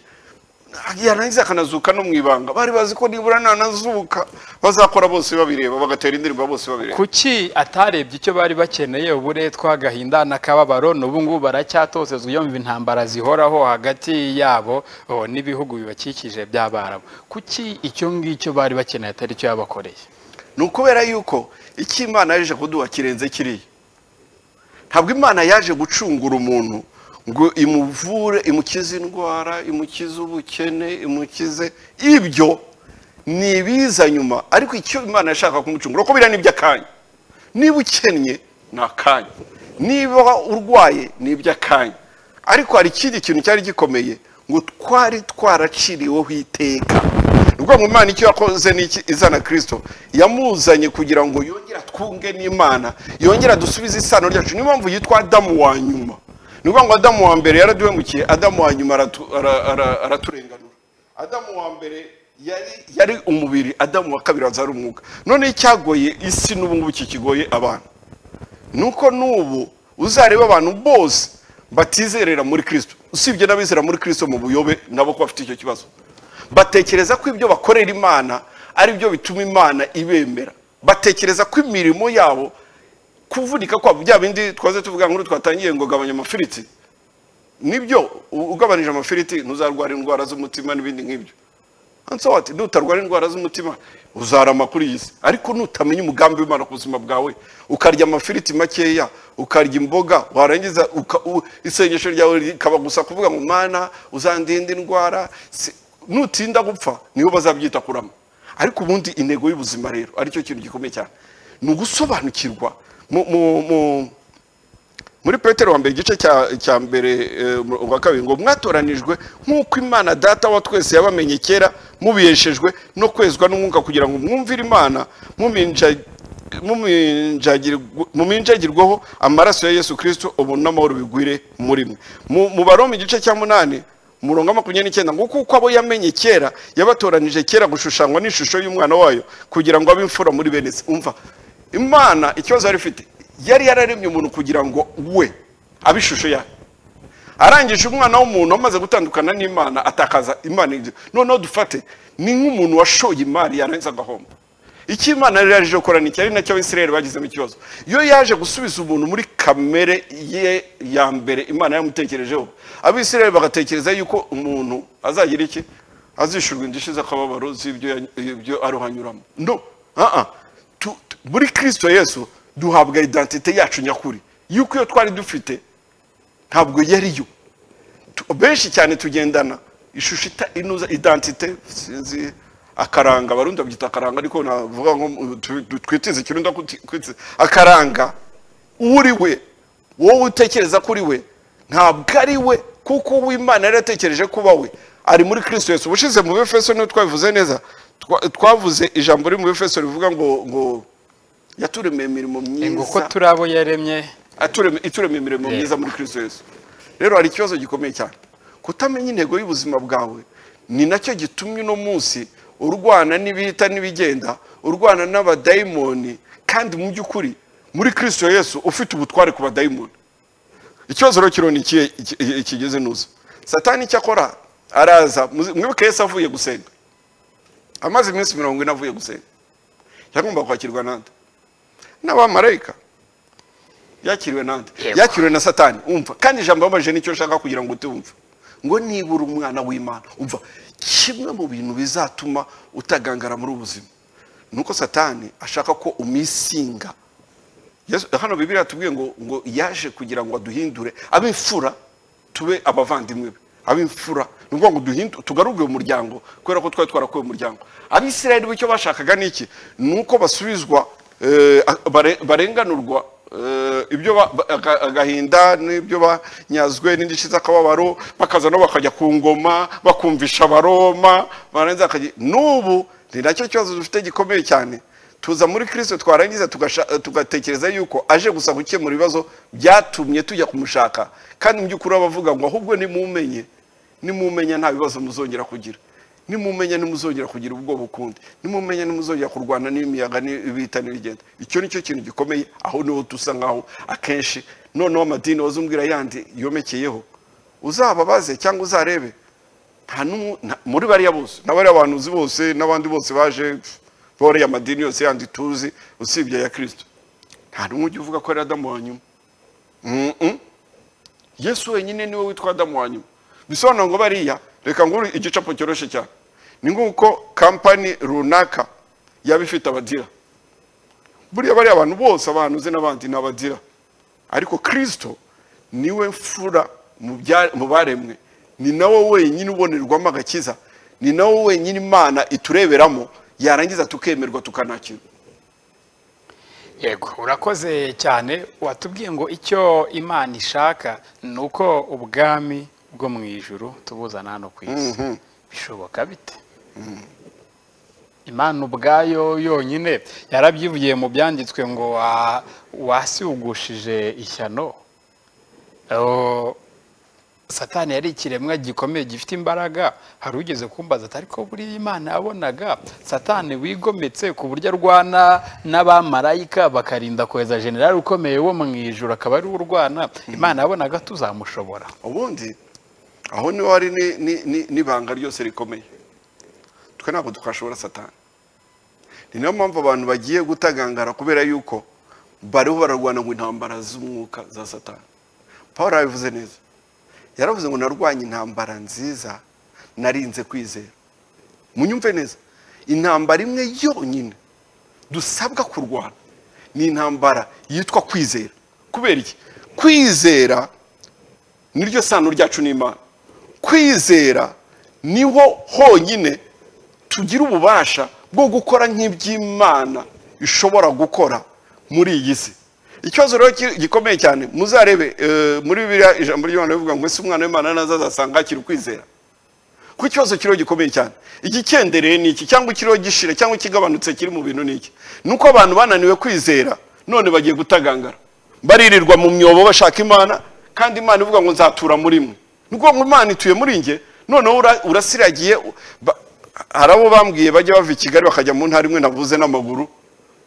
yarangiza akanazuka no mu ibanga bari bazi ko nibura nanazuka bazakora bose babireba bagatera indirimbo bose babireba kuki atarebye icyo bari bakeneye uburetwa agahinda n'akababaro n'ubu ngubu baracyatosezwa yumva intambara zihoraho hagati yabo oh, n'ibihugu bibakikije by'abarabu kuki icyo ngicyo bari bakeneye atari cyo yabakoreye ni ukubera yuko icyo imana yaje kuduha kirenze kiriya ntabwo imana yaje gucungura umuntu ngo imuvure imukize indwara imukize ubukene imukize ibyo ni ibiza nyuma ariko icyo imana yashaka kumucungura ko biriya ni iby'akanya niba ukennye ni akanya niba urwaye ni iby'akanya ariko hari ikindi kintu cyari gikomeye ngo twari twaraciriweho iteka ni ukuvuga ngo imana icyo yakoze ni iki izana kirisito yamuzanye kugira ngo yongere twunge n'imana yongere dusubize isano ryacu niyo mpamvu yitwa adamu wa nyuma ni ukuvuga ngo adamu wa mbere yaraduhemukiye adamu wa nyuma aratu- ara- ara- araturenganura adamu wa mbere yari yari umubiri adamu wa kabiri azari umwuka none icyagoye isi n'ubu ngubu kikigoye abantu ni uko n'ubu uzareba abantu bose batizerera muri kirisito usibye n'abizera muri kirisito mu buyobe nabo ko bafite icyo kibazo batekereza ko ibyo bakorera imana ari byo bituma imana ibemera batekereza ko imirimo yabo kuvunika kwabo bya bindi twaze tuvuga nkuru twatangiye ngo gabanya amafiriti nibyo u- ugabanije amafiriti ntuzarwara indwara z'umutima n'ibindi nk'ibyo And so what? nutarwara indwara z'umutima uzarama kuri iyi si ariko nutamenya umugambi w'imana ku buzima bwawe ukarya amafiriti makeya ukarya imboga warangiza uka- u- isengesho ryawe rikaba gusa kuvuga ngo mana uzandinda indwara si- nutinda gupfa niho bazabyita kurama ariko ubundi intego y'ubuzima rero aricyo kintu gikomeye cyane ni ugusobanukirwa mu, mu, mu muri petero wa mbere igice cya- cya mbere eh, umurongo wa kabiri ngo mwatoranijwe nk'uko imana data wa twese yabamenye kera mubeshejwe no kwezwa n'umwuka kugira ngo mwumvire imana muminja muminjagirw- muminjagirwaho amaraso ya yesu kirisito ubu n'amahoro bigwire muri mwe Mu- mu baroma igice cya munani umurongo wa makumyabiri n'icyenda ngo kuko abo yamenye kera yabatoranije kera gushushanywa n'ishusho y'umwana wayo kugira ngo abe imfura muri bene se umva imana ikibazo yari ifite yari yararemye umuntu kugira ngo we abe ishusho yayo arangije umwana w'umuntu amaze gutandukana n'imana atakaza imana ibyo noneho dufate ni nk'umuntu washoye imari yarangiza agahomba icyo imana yari yaje gukora ni iki ari nacyo abisirayeli bagizemo ikibazo iyo yaje gusubiza umuntu muri kamere ye ya mbere imana yamutekerejeho abisirayeli bagatekereza yuko umuntu azagira iki azishyurwa indishyi z'akababaro z'ibyo ya- ibyo aruhanyuramo no ah ah Tu- tu- muri kirisito yesu duhabwa identite yacu nyakuri yuko iyo twari dufite ntabwo yariyo Tu- benshi cyane tugendana ishusho ita- inuza identite sinzi akaranga abarundi babyita akaranga ariko navuga ngo mm, tu- tu- twitize ikirundi kuti- kwitiza akaranga uwo uri we wowe utekereza kuri we ntabwo ari we kuko uwo imana yari yatekereje kuba we ari muri kristo yesu ubushize mu befeso niyo twabivuze neza Twa- twavuze ijambo riri mu befeso rivuga ngo ngo yaturemeye imirimo myiza ngo uko turi abo yaremye atureme- iturema imirimo Yeah. myiza muri kristo yesu rero hari ikibazo gikomeye cyane kutamenya intego y'ubuzima bwawe ni nacyo gitumye uno munsi urwana n'ibihita n'ibigenda urwana n'abadayimoni kandi mu by'ukuri muri kristo yesu ufite ubutware ku badayimoni ikibazo rero kiriho ni ikihe iki- iki- ikigeze nuza satani icyo akora araza muzi- mwibuke yesu avuye gusenga amaze iminsi mirongo ine avuye gusenga yagomba kwakirwa nande n'abamarayika yakiriwe nande Yego. yakiriwe na satani umva kandi ijambo yababajije nicyo nshaka kugira ngo utumve ngo nibura umwana w'imana umva kimwe mu bintu bizatuma utagangara muri ubu buzima ni uko satani ashaka ko umisinga Yesu- hano bibiri yatubwiye ngo ngo yaje kugira ngo aduhindure ab'imfura tube abavandimwe be ab'imfura ni ukuvuga ngo duhindu- tugaruke uyu muryango kubera ko twari twarakuwe mu muryango abisirayeli bo icyo bashakaga ni iki ni uko basubizwa eh, bare- barenganurwa eh, ibyo ba- ba- aga- agahinda n'ibyo banyazwe n'indishyi z'akababaro bakaza no bakajya ku ngoma bakumvisha abaroma barangiza bakajya n'ubu ni nacyo kibazo dufite gikomeye cyane tuza muri kirisito twarangiza tugasha- tugatekereza yuko aje gusa gukemura ibibazo byatumye tujya kumushaka kandi mu by'ukuri abavuga ngo ahubwo nimumenye nimumenya nta bibazo muzongera kugira nimumenya nimuzongera kugira ubwoba ukundi nimumenya nimuzongera kurwana n'imiyaga n'ibihita n'ibigenda icyo ni cyo kintu gikomeye aho niho dusa nkaho akenshi noneho amadini wazumbwira yandi yomekeyeho uzababaze cyangwa uzarebe nta n'umwe- nta- muri bariya bose n'abariya bantu uzi bose n'abandi bose baje pf, bariya amadini yose yandi tuzi usibye aya kirisito nta n'umwe ujya uvuga ko ari adamu wa nyuma Mm-mm. yesu wenyine niwe witwa adamu wa nyuma bisobanura ngo bariya reka nguru igicapo cyoroshye cyane ni nk'uko kampani runaka yaba ifite abadira buriya bariya abantu bose abantu uzi n'abandi ni abadira ariko kirisito niwe mfura mu bya- mu baremwe ni nawe wenyine ubonerwamo agakiza ni nawe wenyine imana itureberamo yarangiza tukemerwa tukanakirwa yego urakoze cyane watubwiye ngo icyo imana ishaka ni uko ubwami bwo mu ijuru tubuzana hano ku isi bishoboka bite imana ubwayo yonyine yarabyivugiye mu byanditswe ngo wa- wasiwugushije ishyano Oh, satani yari ikiremwa gikomeye gifite imbaraga hari ugeze kumbaza ati ariko buriya imana yabonaga satani wigometse ku buryo arwana n'abamarayika bakarinda kohereza generali ukomeye wo mu ijuru akaba ari we urwana imana yabonaga tuzamushobora ubundi aho niho hari ni- ni- ni- n'ibanga ryose rikomeye twe ntabwo twashobora satani ni nayo mpamvu abantu bagiye gutagangara kubera yuko bariho bararwana ngo intambara z'umwuka za satani paul yabivuze neza yaravuze ngo narwanye intambara nziza narinze kwizera munyumve neza intambara imwe yonyine dusabwa kurwana ni intambara yitwa kwizera kubera iki kwizera niryo sano ryacu n'imana kwizera niho honyine tugira ububasha bwo gukora nk'iby'imana ishobora gukora muri iyi si ikibazo rero ki- gikomeye cyane muzarebe eh, muri biriya ijambo ry'imana rivuga ngo ese umwana w'imana naza azasanga akiri ukwizera ku kibazo kiriho gikomeye cyane igikendereye ni iki cyangwa ikiriho gishira cyangwa ikigabanutse kiri mu bintu ni iki ni uko abantu bananiwe kwizera none bagiye gutagangara baririrwa mu myobo bashaka imana kandi imana ivuga ngo nzatura muri mwe ni ukuvuga ngo imana ituye muri njye noneho ura- urasiragiye u- ba- hari abo bambwiye bajya bava i kigali bakajya mu ntara imwe navuze n'amaguru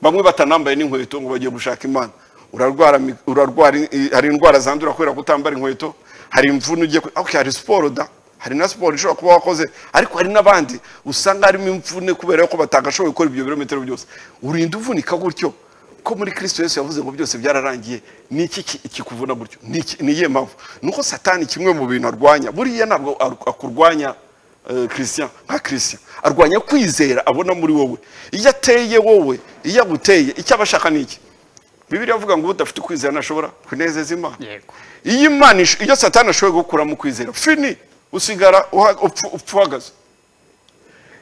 bamwe batanambaye n'inkweto ngo bagiye gushaka imana urarwara mi- urarwara i- hari indwara zandura kubera kutambara inkweto hari imvune ugiye ku- okay, hari siporo da hari na siporo ishobora kuba wakoze ariko hari n'abandi usanga harimo imvune kubera yuko batagashoboye gukora ibyo birometero byose urinda uvunika gutyo ko muri kirisito yesu yavuze ngo byose byararangiye ni iki ki- kikuvuna gutyo ni iki- ni iyihe mpamvu ni uko satani kimwe mu bintu arwanya buriya ntabwo ar- akurwanya eh, christian nka christian arwanya kwizera abona muri wowe iyo ateye wowe iyo aguteye icyo aba ashaka ni iki bibiri avuga ngo udafite ukwizera ntashobora kunezeza imana yego iyo imana ish- iyo satani ashoboye gukuramo ukwizera fini usigara uha- upfu- upfa uhagaze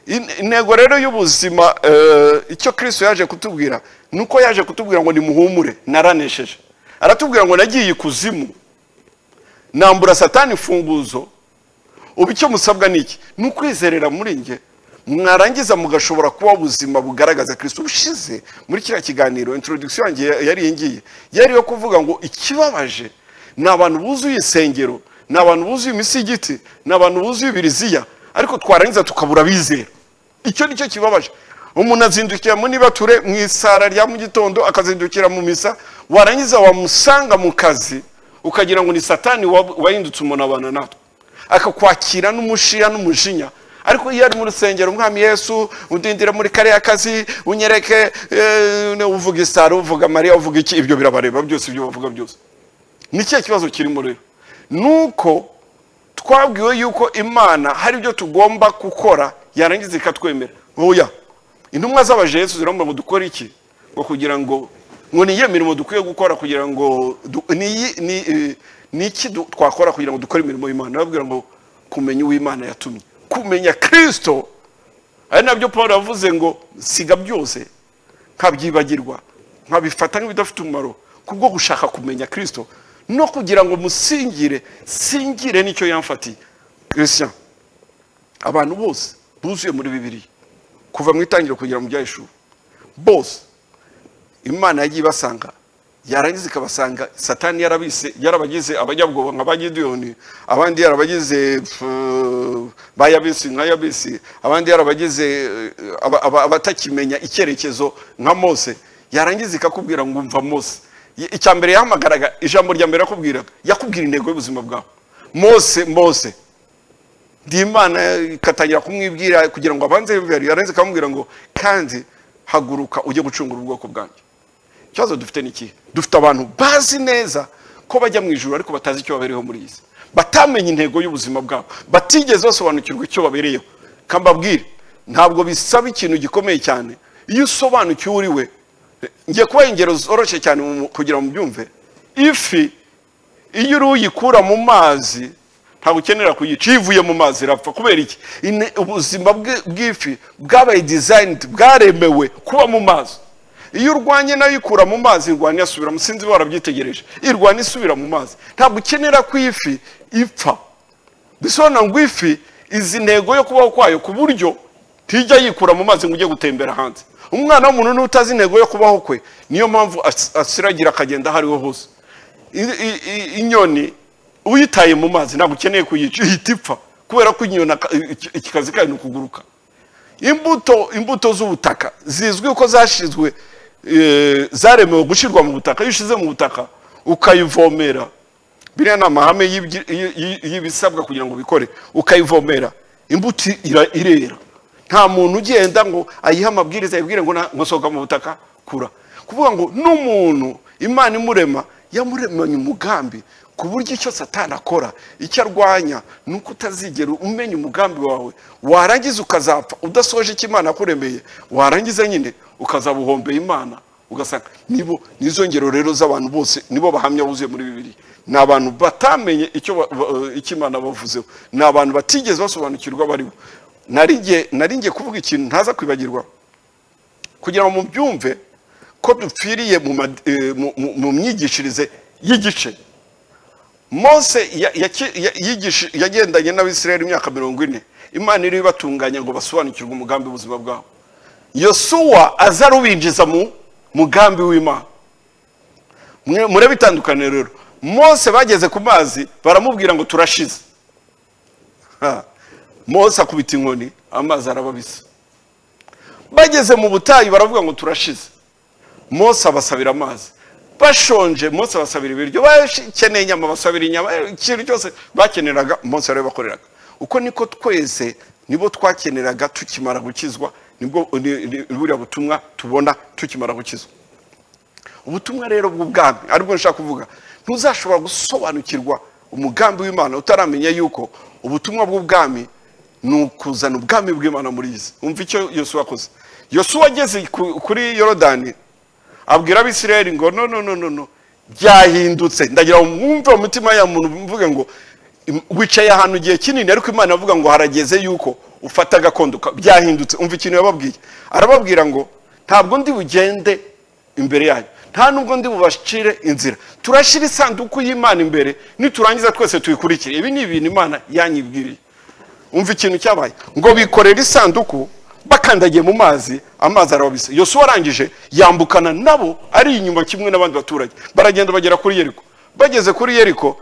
In- intego rero y'ubuzima eh, icyo kristo yaje kutubwira ni uko yaje kutubwira ngo nimuhumure naranesheje aratubwira ngo nagiye ikuzimu nambura satani imfunguzo ubu icyo musabwa ni iki ni ukwizerera muri njye mwarangiza mugashobora kuba ubuzima bugaragaza kirisito bushize muri kiriya kiganiro introduction yanjye yari iyi ngiyi yari iyo kuvuga ngo ikibabaje ni abantu buzuye isengero ni abantu buzuye imisigiti ni abantu buzuye ibiriziya ariko twarangiza tukabura abizera icyo ni cyo kibabaje umuntu azindukira mu nibature mu isara rya mu gitondo akazindukira mu misa warangiza wamusanga mu kazi ukagira ngo ni satani wab- wahindutse umunabana natwe akakwakira n'umushiya n'umujinya ariko iyo ari mu rusengero umwami yesu udindira muri kariya kazi unyereke eh, uvuga isaro uvuga mariya uvuga iki ibyo birabareba byose ibyo bavuga byose ni ikihe kibazo kirimo rero ni uko twabwiwe yuko imana hari ibyo tugomba gukora yarangiza ikatwemera oya intumwa z'abajesu ziramubwira ngo dukore iki ngo kugira ngo ngo ni iyihe mirimo dukwiye gukora kugira ngo du- ni iyi- ni, eh, ni iki du- twakora kugira ngo dukore imirimo y'imana arababwira ngo kumenya uwo imana yatumye kumenya kirisito ari nabyo paul yavuze ngo siga byose nkabyibagirwa nkabifata nk'ibidafite umumaro kubwo gushaka kumenya kirisito no kugira ngo musingire singire nicyo yamfatiye christian abantu bose buzuye muri bibiriya kuva mu itangiriro kugera mu byahishuru bose imana yagiye ibasanga yarangiza ikabasanga satani yarabise yarabagize abanyabwoba nka ba gidiyoni abandi yarabagize pfu, ba yabisi nka yabisi abandi yarabagize eh, aba- aba- abatakimenya icyerekezo nka mose yarangiza ikakubwira ngo umva mose Y- icya mbere yahamagaraga ijambo rya mbere yakubwiraga yakubwira intego y'ubuzima bwawe mose mose ndi imana ikatangira kumwibwira kugira ngo abanze yumve yarenze ikamubwira ngo kandi haguruka ujye gucungura ubwoko bwanjye ikibazo dufite ni ikihe dufite abantu bazi neza ko bajya mu ijoro ariko batazi icyo babereyeho muri iyi si batamenye intego y'ubuzima bwabo batigeze basobanukirwa icyo babereyeho kambabwire ntabwo bisaba ikintu gikomeye cyane iyo usobanukiwe uri we ngiye kubaha ingero zoroshye cyane mu- kugira ngo mubyumve ifi iyo uri uyikura mu mazi ntabwo ukenera kuyica iyo ivuye mu mazi irapfa kubera iki Ine- ubuzima bwe- bw'ifi bwabaye dizayinidi bwaremewe kuba mu mazi iyo urwanye nayo ikura mu mazi irwanya isubira mu sinzi warabyitegereje irwanya isubira mu mazi ntabwo ukenera ko iyi fi ipfa bisobanura ngo ifi izi intego yo kubaho kwayo ku buryo ntijya yikura mu mazi ngo ujye gutembera hanze umwana w'umuntu n'utazi intego yo kubaho kwe niyo mpamvu as- asiragira akagenda aho ariho hose I- i- i- inyoni uyitaye mu mazi ntabwo ukeneye kuyica ihita ipfa kubera ko inyoni aka- iki- iki kazi kayo ni ukuguruka imbuto imbuto z'ubutaka zizwi ko zashyizwe eh, zaremewe gushyirwa mu butaka iyo ushyize mu butaka ukayivomera biriya ni amahame y'ibyi- y- y- y'ibisabwa kugira ngo ubikore ukayivomera imbuto ira- irera nta muntu ugenda ngo ayihe amabwiriza yibwire ngo na- ngo sohoka mu butaka kura kuvuga ngo n'umuntu imana imurema yamuremanye umugambi ku buryo icyo satani akora icyo arwanya ni uko utazigera umenya umugambi wawe warangiza ukazapfa udasoje icyo imana yakuremeye warangiza nyine ukazaba uhombeye imana ugasanga nibo nizo ngero rero z'abantu bose nibo bahamya buzuye muri bibiri ni abantu batamenye icyo ba- ba- icyo imana bavuzeho ni abantu batigeze basobanukirwa baribo narinjye narinjye kuvuga ikintu ntaza kwibagirwa kugira ngo mubyumve ko dupfiriye mu ma- eh, mu- mu- mu myigishirize y'igice mose ya- yaki- ya- yigishi- yagendanye n'abisirayeli imyaka mirongo ine imana iriho ibatunganya ngo basobanukirwe umugambi w'ubuzima bwabo yosuwa aza arubinjiza mu mugambi w'imana Mwe- murebe itandukaniro rero mose bageze ku mazi baramubwira ngo turashize Ha. mose akubita inkoni amazi arababisa bageze mu butayu baravuga ngo turashize mose abasabira amazi bashonje mose abasabira ibiryo bakeneye inyama basabira inyama eh, ikintu cyose bakeneraga mose yarabibakoreraga uko niko twese nibo twakeneraga tukimara gukizwa nibwo ni- ni- buriya butumwa tubona tukimara gukizwa ubutumwa rero bw'ubwami aribwo nshaka kuvuga ntuzashobora gusobanukirwa umugambi w'imana utaramenya yuko ubutumwa bw'ubwami ni ukuzana ubwami bw'imana muri iyi si umva icyo yosuwa akoze yosuwa ageze ku- kuri yorodani abwira abisirayeli ngo no no no no no byahindutse ndagira ngo mwumve mu mutima ya muntu mvuge ngo "Im- wicaye ahantu igihe kinini ariko imana avuga ngo harageze yuko ufata agakondo ka- byahindutse umva ikintu yababwiye arababwira ngo ntabwo ndi bugende imbere yanyu nta nubwo ndi bubashire inzira turashyira isanduku y'imana imbere niturangiza twese tuyikurikire ibi ni ibintu imana yanyibwiriye umva ikintu cyabaye ngo bikorera isanduku bakandagiye mu mazi amazi arababisa yosuwa arangije yambukana nabo ari inyuma kimwe n'abandi baturage baragenda bagera kuri yeriko bageze kuri yeriko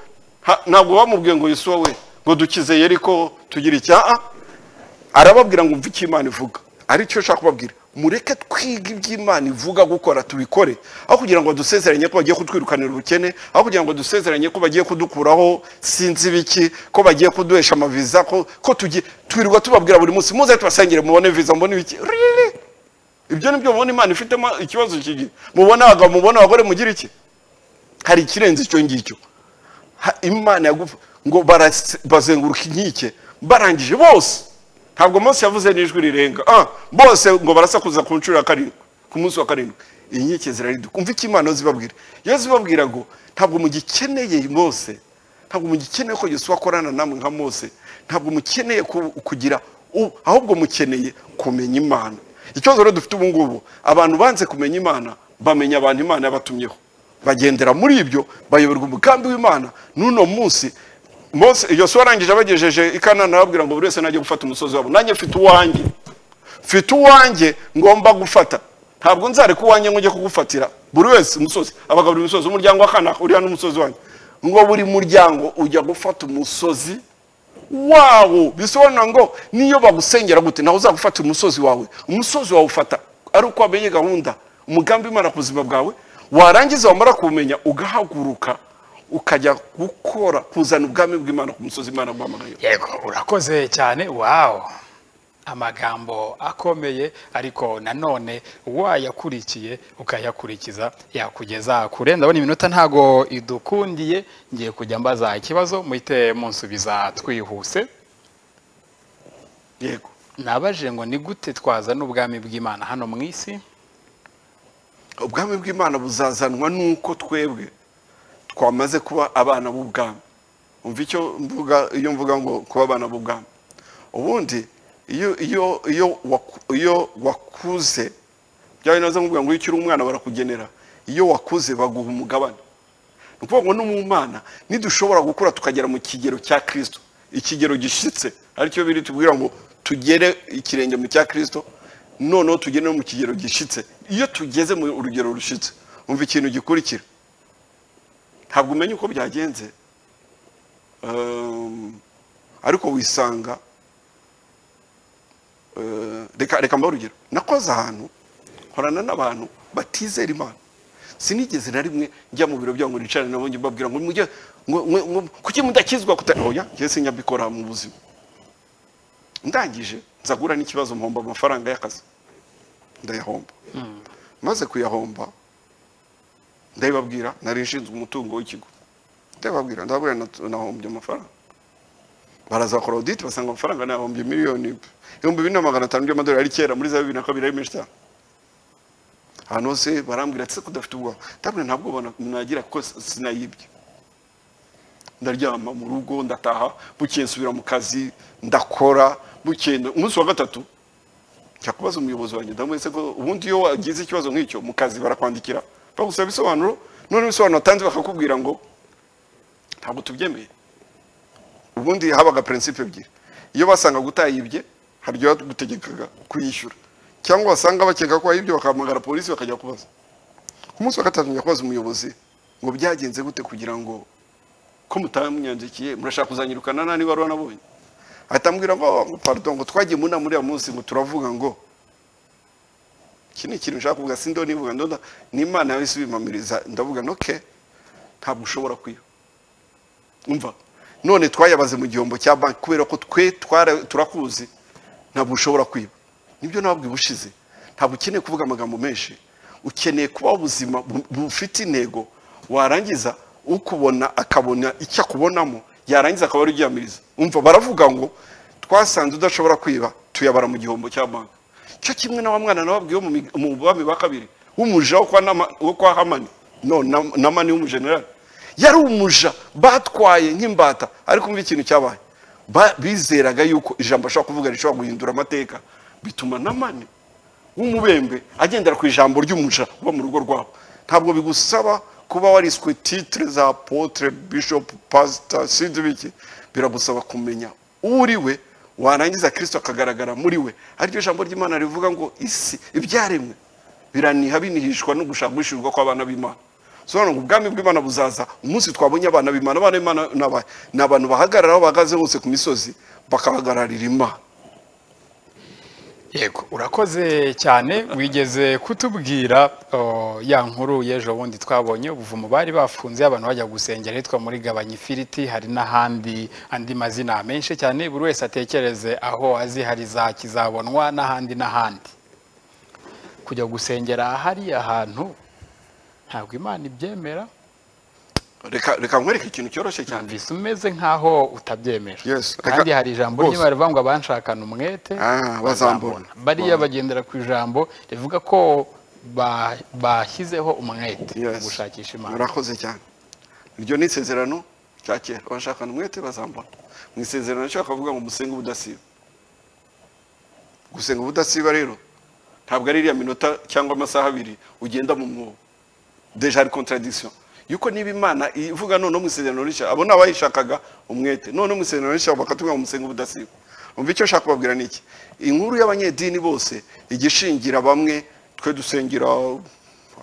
ha- ntabwo bamubwiye ngo yosuwa we ngo dukize yeriko tugire icyaha arababwira ngo mve icyo imana ivuga aricyo nshaka kubabwira mureke twige iby'imana ivuga gukora tubikore aho kugira ngo dusezeranye ko bagiye kutwirukanira ubukene aho kugira ngo dusezeranye ko bagiye kudukuraho sinzi biki ko bagiye kuduhesha amaviza ko ko tugiye twirirwa tubabwira buri munsi muze tubasengere mubone viza mubone biki Really? ibyo ni byo mubona imana ifitemo ikibazo kigiye mubona abagabo mubona abagore mugira iki hari ikirenze icyo ngicyo Ha- imana yagufa ngo barase- bazenguruka inkike barangije bose ntabwo mose yavuze n'ijwi rirenga ah, bose ngo barasakuza ku nshuro ya karindwi ku munsi wa karindwi inkike zirariduka umva icyo imana zibabwira iyo zibabwira ngo ntabwo mugikeneye mose ntabwo mugikeneye ko yesu akorana namwe nka mose ntabwo mukeneye ku- kugira u- ahubwo mukeneye kumenya imana ikibazo rero dufite ubu ngubu abantu banze kumenya imana bamenya abantu imana yabatumyeho bagendera muri ibyo bayoborwa umugambi w'imana n'uno munsi mose yosuwa arangije abagejeje i kanana arababwira ngo buri wese najye gufata umusozi wabo nanjye mfite uwanjye mfite uwanjye ngomba gufata ntabwo nzareka uwanjye ngo njye kugufatira buri wese umusozi abagabura imisozi umuryango wa kanaka uriya n'umusozi wanjye ngo buri muryango ujya gufata umusozi wawo bisobanura ngo niyo bagusengera gute nawe uzagufata umusozi wawe umusozi wawe ufata ari uko wamenye gahunda umugambi w'imana ku buzima bwawe warangiza wamara kuwumenya ugahaguruka ukajya gukora kuzana ubwami bw'imana ku musozi imana guhamagaye yego urakoze cyane wawu amagambo akomeye ariko nanone wayakurikiye ukayakurikiza yakugeza kure ndabona iminota ntago idukundiye ngiye kujya mbaza ikibazo muhite munsubiza twihuse yego nabajije ngo ni gute twazana ubwami bw'imana hano mu isi ubwami bw'imana buzazanwa n'uko twebwe twamaze kuba abana b'ubwami umva icyo mvuga iyo mvuga ngo kuba abana b'ubwami ubundi iyo iyo iyo waku- iyo wakuze byaba binaze nkubwira ngo iyo ukiri umwana barakugenera iyo wakuze baguha umugabane ni ukuvuga ngo n'umumana nidushobora gukura tukagera mu kigero cya kirisito ikigero gishyitse aricyo biri tubwira ngo tugere ikirenge mu cya kirisito noneho tugere no mu kigero gishyitse iyo tugeze mu rugero rushyitse umva ikintu gikurikira ntabwo umenya uko byagenze Um, ariko wisanga Eh, reka reka mbahe urugero nakoze ahantu nkorana n'abantu batizera imana sinigeze na rimwe njya mu biro byabo ngo nicarane nabo njye mbabwira ngo mujye ngo- ngo- ngo- kuki mudakizwa kuta oya njye sinjya mu buzima ndangije nzagura n'ikibazo mpomba amafaranga y'akazi ndayahomba maze kuyahomba ndabibabwira nari nshinzwe umutungo w'ikigo ndabibabwira ndababwira nat- nahombye amafaranga baraza bakora audit basanga amafaranga ni ibihumbi miliyoni ibihumbi bine na magana atanu by'amadolari ari kera muri za bibiri na kabiri ari menshi cyane ahantu hose barambwira ati se kudafite ubwoba ndabona nta bwoba na- nagira kuko s- sinayibye ndaryama mu rugo ndataha bukeye nsubira mu kazi ndakora bukeye umunsi wa gatatu njya kubaza umuyobozi wanjye ndamuhetse ko ubundi iyo wagize ikibazo nk'icyo mu kazi barakwandikira bagusaba ibisobanuro none ibisobanuro watanze bakakubwira ngo ntabwo tubyemeye ubundi habaga prinsipe ebyiri iyo basanga utayibye hari ibyo bagutegekaga kuyishyura cyangwa basanga bakeka ko wayibye bakahamagara polisi bakajya kubaza ku munsi wa gatatu njya kubaza umuyobozi ngo byagenze gute kugira ngo ko mutamunyandikiye murashaka kuzanyirukana nta n'ibaruwa nabonye ahita ambwira ngo ngo pardon ngo twagiye mu nama uriya munsi ngo turavuga ngo iki ni ikintu nshaka kuvuga sindo nivuga ndona n'imana yawe isubimamiriza ndavuga noke ntabwo ushobora kwiba umva none twayabaze mu gihombo cya banki kubera ko twe twara- turakuzi ntabwo ushobora kwiba nibyo ntabwo ubushize ntabwo ukeneye kuvuga amagambo menshi ukeneye kubaho ubuzima bu- bufite intego warangiza ukubona akabona icyo akubonamo yarangiza akaba ari uryamiriza umva baravuga ngo twasanze udashobora kwiba tuyabara mu gihombo cya banki cyo kimwe na wa mwana nababwiye wo mu mig- mu bwami bwa kabiri w'umuja wo kwa Nama- wo kwa hamani no Nam- namani w'umujenerali yari umuja batwaye nk'imbata ariko umva ikintu cyabaye Ba- bizeraga yuko ijambo ashobora kuvuga rishobora guhindura amateka bituma namani w'umubembe agendera ku ijambo ry'umuja uba mu rugo rwabo ntabwo bigusaba kuba wariswe titre za potre bishop pastor sinzi biki biragusaba kumenya uri we warangiza kristo akagaragara muri we ariryo jambo ry'imana rivuga ngo isi ibyaremwe biraniha binihishwa no gushakishirwa kw'abana b'imana sobanura ngo ubwami bw'imana buzaza umunsi twabonye abana b'imana abana b'imana ni aba- ni abantu bahagarara aho bahagaze hose ku misozi bakahagararira imana yego urakoze cyane wigeze kutubwira o, ya nkuru y'ejo bundi twabonye ubuvumo bari bafunze abantu bajya gusengera hitwa muri gabanya ifiriti hari n'ahandi andi mazina menshi cyane buri wese atekereze aho azi hari za kizabonwa n'ahandi n'ahandi kujya gusengera hariya hantu ntabwo imana ibyemera reka reka nkwereke ikintu cyoroshye cyane mvise umeze nk'aho utabyemera Yes, reka- kandi hari ijambo rwose. ry'imana rivuga ngo abanshakana umwete Ah, bazambona. bariya bagendera ku ijambo rivuga ko ba- bashyizeho umwete mu Yes. gushakisha imana murakoze cyane iryo ni isezerano rya kera abashakana umwete bazambona mu isezerano cyo bakavuga ngo musenge ubudasiba gusenga ubudasiba rero ntabwo ari iriya minota cyangwa amasaha abiri ugenda mu mwobo deja hari contradiction yuko niba imana ivuga none mu isezerano rishya abo ni abayishakaga umwete none mu isezerano rishya bakatubwira ngo musenge ubudasiba umva icyo nshaka kubabwira ni iki inkuru y'abanyedini bose igishingira bamwe twe dusengera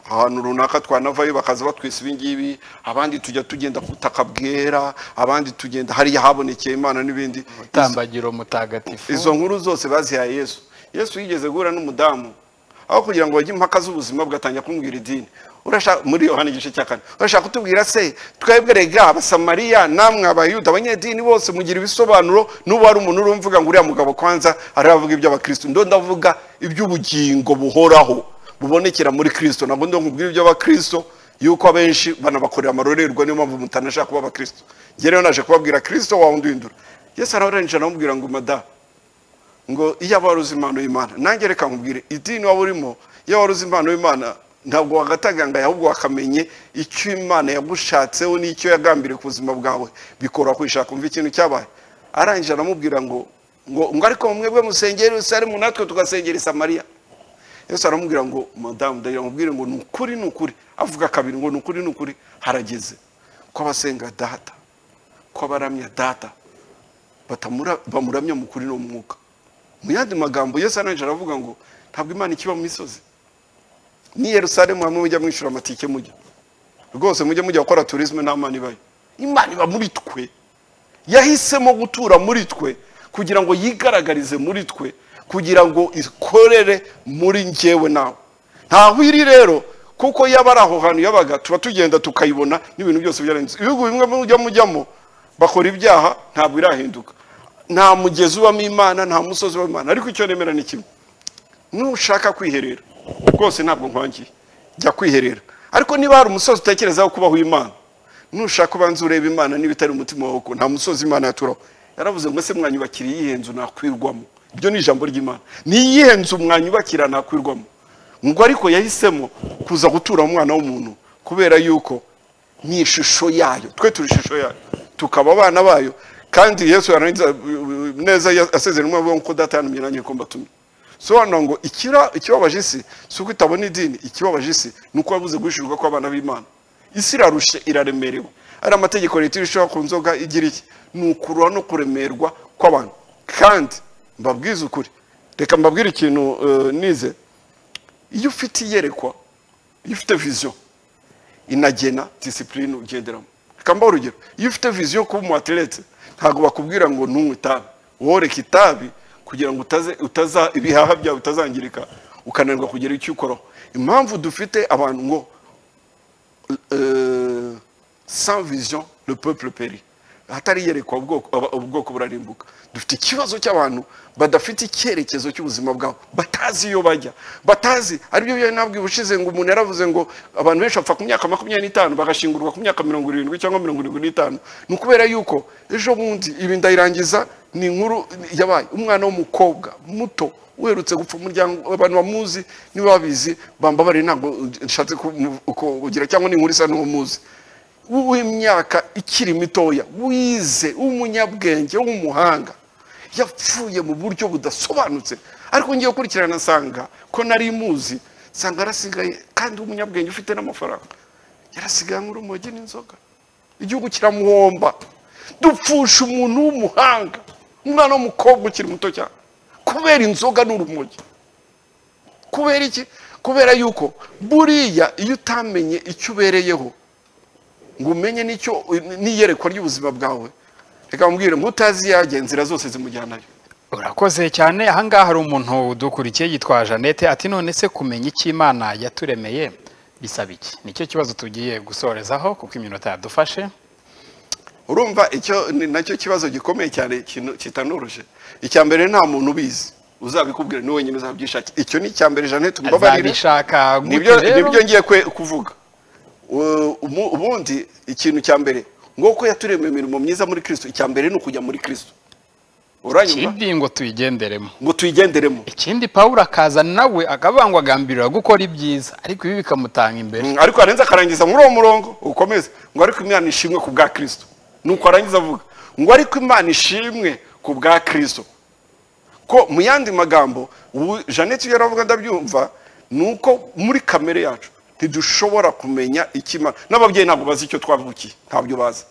ahantu runaka twanavayo bakaza batwisa ibi ngibi abandi tujya tugenda ku butaka bwera abandi tugenda hariya habonekeye imana n'ibindi tambagiro mutagatifu izo nkuru zose bazihaye yesu yesu yigeze guhura n'umudamu aho kugira ngo bajye impaka z'ubuzima bagatangira kumbwira idini urashaka muri yohani igice cya kane urashaka kutubwira se twebwe rega abasamariya namwe abayuda abanyedini bose mugira ibisobanuro n'ubu hari umuntu uri mvuga ngo uriya mugabo kwanza aravuga iby'abakristo ndo ndavuga iby'ubugingo buhoraho bubonekera muri kristo ntabwo ndo nkubwira iby'abakristo yuko abenshi banabakorera amarorerwa niyo mpamvu mutanashaka kuba abakristo njye rero naje kubabwira kristo wawe unduhindura yesu arabarangije aramubwira ngo madamu ngo iyo wari uzi impano y'imana nanjye reka nkubwire idini waba urimo iyo wari uzi impano y'imana ntabwo wagataganga ahubwo wakamenye icyo imana yagushatseho n'icyo yagambiriye ku buzima bwawe bikora kwishaka umva ikintu cyabaye arangije aramubwira ngo ngo ngo ariko mwebwe musengera yerusalemu natwe tugasengera i samariya yesu aramubwira ngo madamu ndagira mubwire ngo ni ukuri ni ukuri avuga kabiri ngo ni ukuri ni ukuri harageze ko abasenga data ko abaramya data batamura bamuramya mu kuri n'umwuka mu yandi magambo yesu arangije aravuga ngo ntabwo imana ikiba mu misozi ni yerusalemu hamwe mujya mwishyura amatike mujya rwose mujye mujya gukora turisme nta mana ibayo imana iba muri twe yahisemo gutura muri twe kugira ngo yigaragarize muri twe kugira ngo ikorere muri njyewe nawe ntaho iri rero kuko yaba ari aho hantu yabaga tuba tugenda tukayibona n'ibintu byose byarenze ibihugu bimwe mujya mujyamo bakora ibyaha ntabwo irahinduka nta mugezi ubamo imana nta musozi ubamo imana ariko icyo nemera ni kimwe nushaka kwiherera rwose ntabwo nkwangiye jya kwiherera ariko niba hari umusozi utekerezaho kubaho imana nushaka ubanza ureba imana niba itari umutima wawe kuko nta musozi imana yaturaho yaravuze ngo ese mwanyubakira iyihe nzu nakwirwamo iryo ni ijambo ry'imana ni iyihe nzu mwanyubakira nakwirwamo ngo ariko yahisemo kuza gutura mu mwana w'umuntu kubera yuko ni ishusho yayo twe turi ishusho yayo tukaba abana bayo kandi yesu yarangiza uh, uh, neza asezerano avuga ngo ko data yantumye nanjye ko mbatumye sobanura ngo ikira ikibabaje isi si uko itabona idini ikibabaje isi ni uko yabuze guhishurwa kw'abana b'imana isi irarushe iraremerewe ari amategeko leta irushaho ku nzoga igira iki ni ukurura no kuremerwa kw'abantu kandi mbabwize ukuri reka mbabwire ikintu eh, nize iyo ufite iyerekwa iyo ufite viziyo inagena disipurine ugenderamo reka mbaho urugero iyo ufite viziyo yo kuba umu ateretse ntabwo bakubwira ngo ntunywe itabi woreka itabi kugira ngo utaze utaza ibihaha byawe bitazangirika ukananirwa kugera icyo ukoraho impamvu dufite abantu ngo euh, sans vision le peuple périt hatari iyerekwa ubwoko aba- ubwoko burarimbuka dufite ikibazo cy'abantu badafite icyerekezo cy'ubuzima bwabo batazi iyo bajya batazi aribyo byo nabwiye ubushize ngo umuntu yaravuze ngo abantu benshi bapfa ku myaka makumyabiri n'itanu bagashingurwa ku myaka mirongo irindwi cyangwa mirongo irindwi n'itanu ni ukubera yuko ejo bundi ibi ndayirangiza ni inkuru yabaye umwana w'umukobwa muto uherutse gupfa umuryango abantu bamuzi niba babizi bambabare ntabwo nshatse kumu- kugira cyangwa ni inkuru isa n'uwo muzi w'imyaka ikiri mitoya wize w'umunyabwenge w'umuhanga yapfuye mu buryo budasobanutse ariko ngiye gukurikirana nsanga ko nari muzi nsanga yarasigaye kandi w'umunyabwenge ufite n'amafaranga yarasigaye nk'urumogi n'inzoga igihugu kiramuhomba dupfusha umuntu w'umuhanga umwana w'umukobwa ukiri muto cyane kubera inzoga n'urumogi kubera iki kubera yuko buriya iyo utamenye icyo ubereyeho ngo umenye n'icyo n'iyerekwa ry'ubuzima bwawe reka mbwire ngo utazi yajya inzira zose zimujyanayo urakoze cyane ahangaha hari umuntu udukurikiye yitwa jeannette ati none se kumenya icyo imana yaturemeye bisaba iki nicyo kibazo tugiye gusorezaho kuko iminota yadufashe urumva icyo ni nacyo kibazo gikomeye cyane kino- kitanoroshye icya mbere nta muntu ubizi uzabikubwira ni wenyine uzabyishakira icyo ni icya mbere jeannette umbabarire azabishaka nibyo gute rero nibyo ngiye kwe- kuvuga U- umu- ubundi ikintu cya mbere ngo ko yaturemeye imirimo myiza muri kirisito icya mbere ni ukujya muri kirisito uranyumva ikindi ngo tuyigenderemo ngo tuyigenderemo ikindi pawulo akaza nawe akabangwa agambirira gukora ibyiza ariko ibi bikamutanga imbere Mm, ariko yarenze akarangiza muri uwo murongo ukomeze ngo ariko imana ishimwe ku bwa kirisito nuko arangiza avuga ngo ariko imana ishimwe ku bwa kirisito ko mu yandi magambo ubu jeannette iyo aravuga ndabyumva ni uko muri kamere yacu ntidushobora kumenya ikimana n'ababyeyi ntabwo bazi icyo twavukiye ntabyo bazi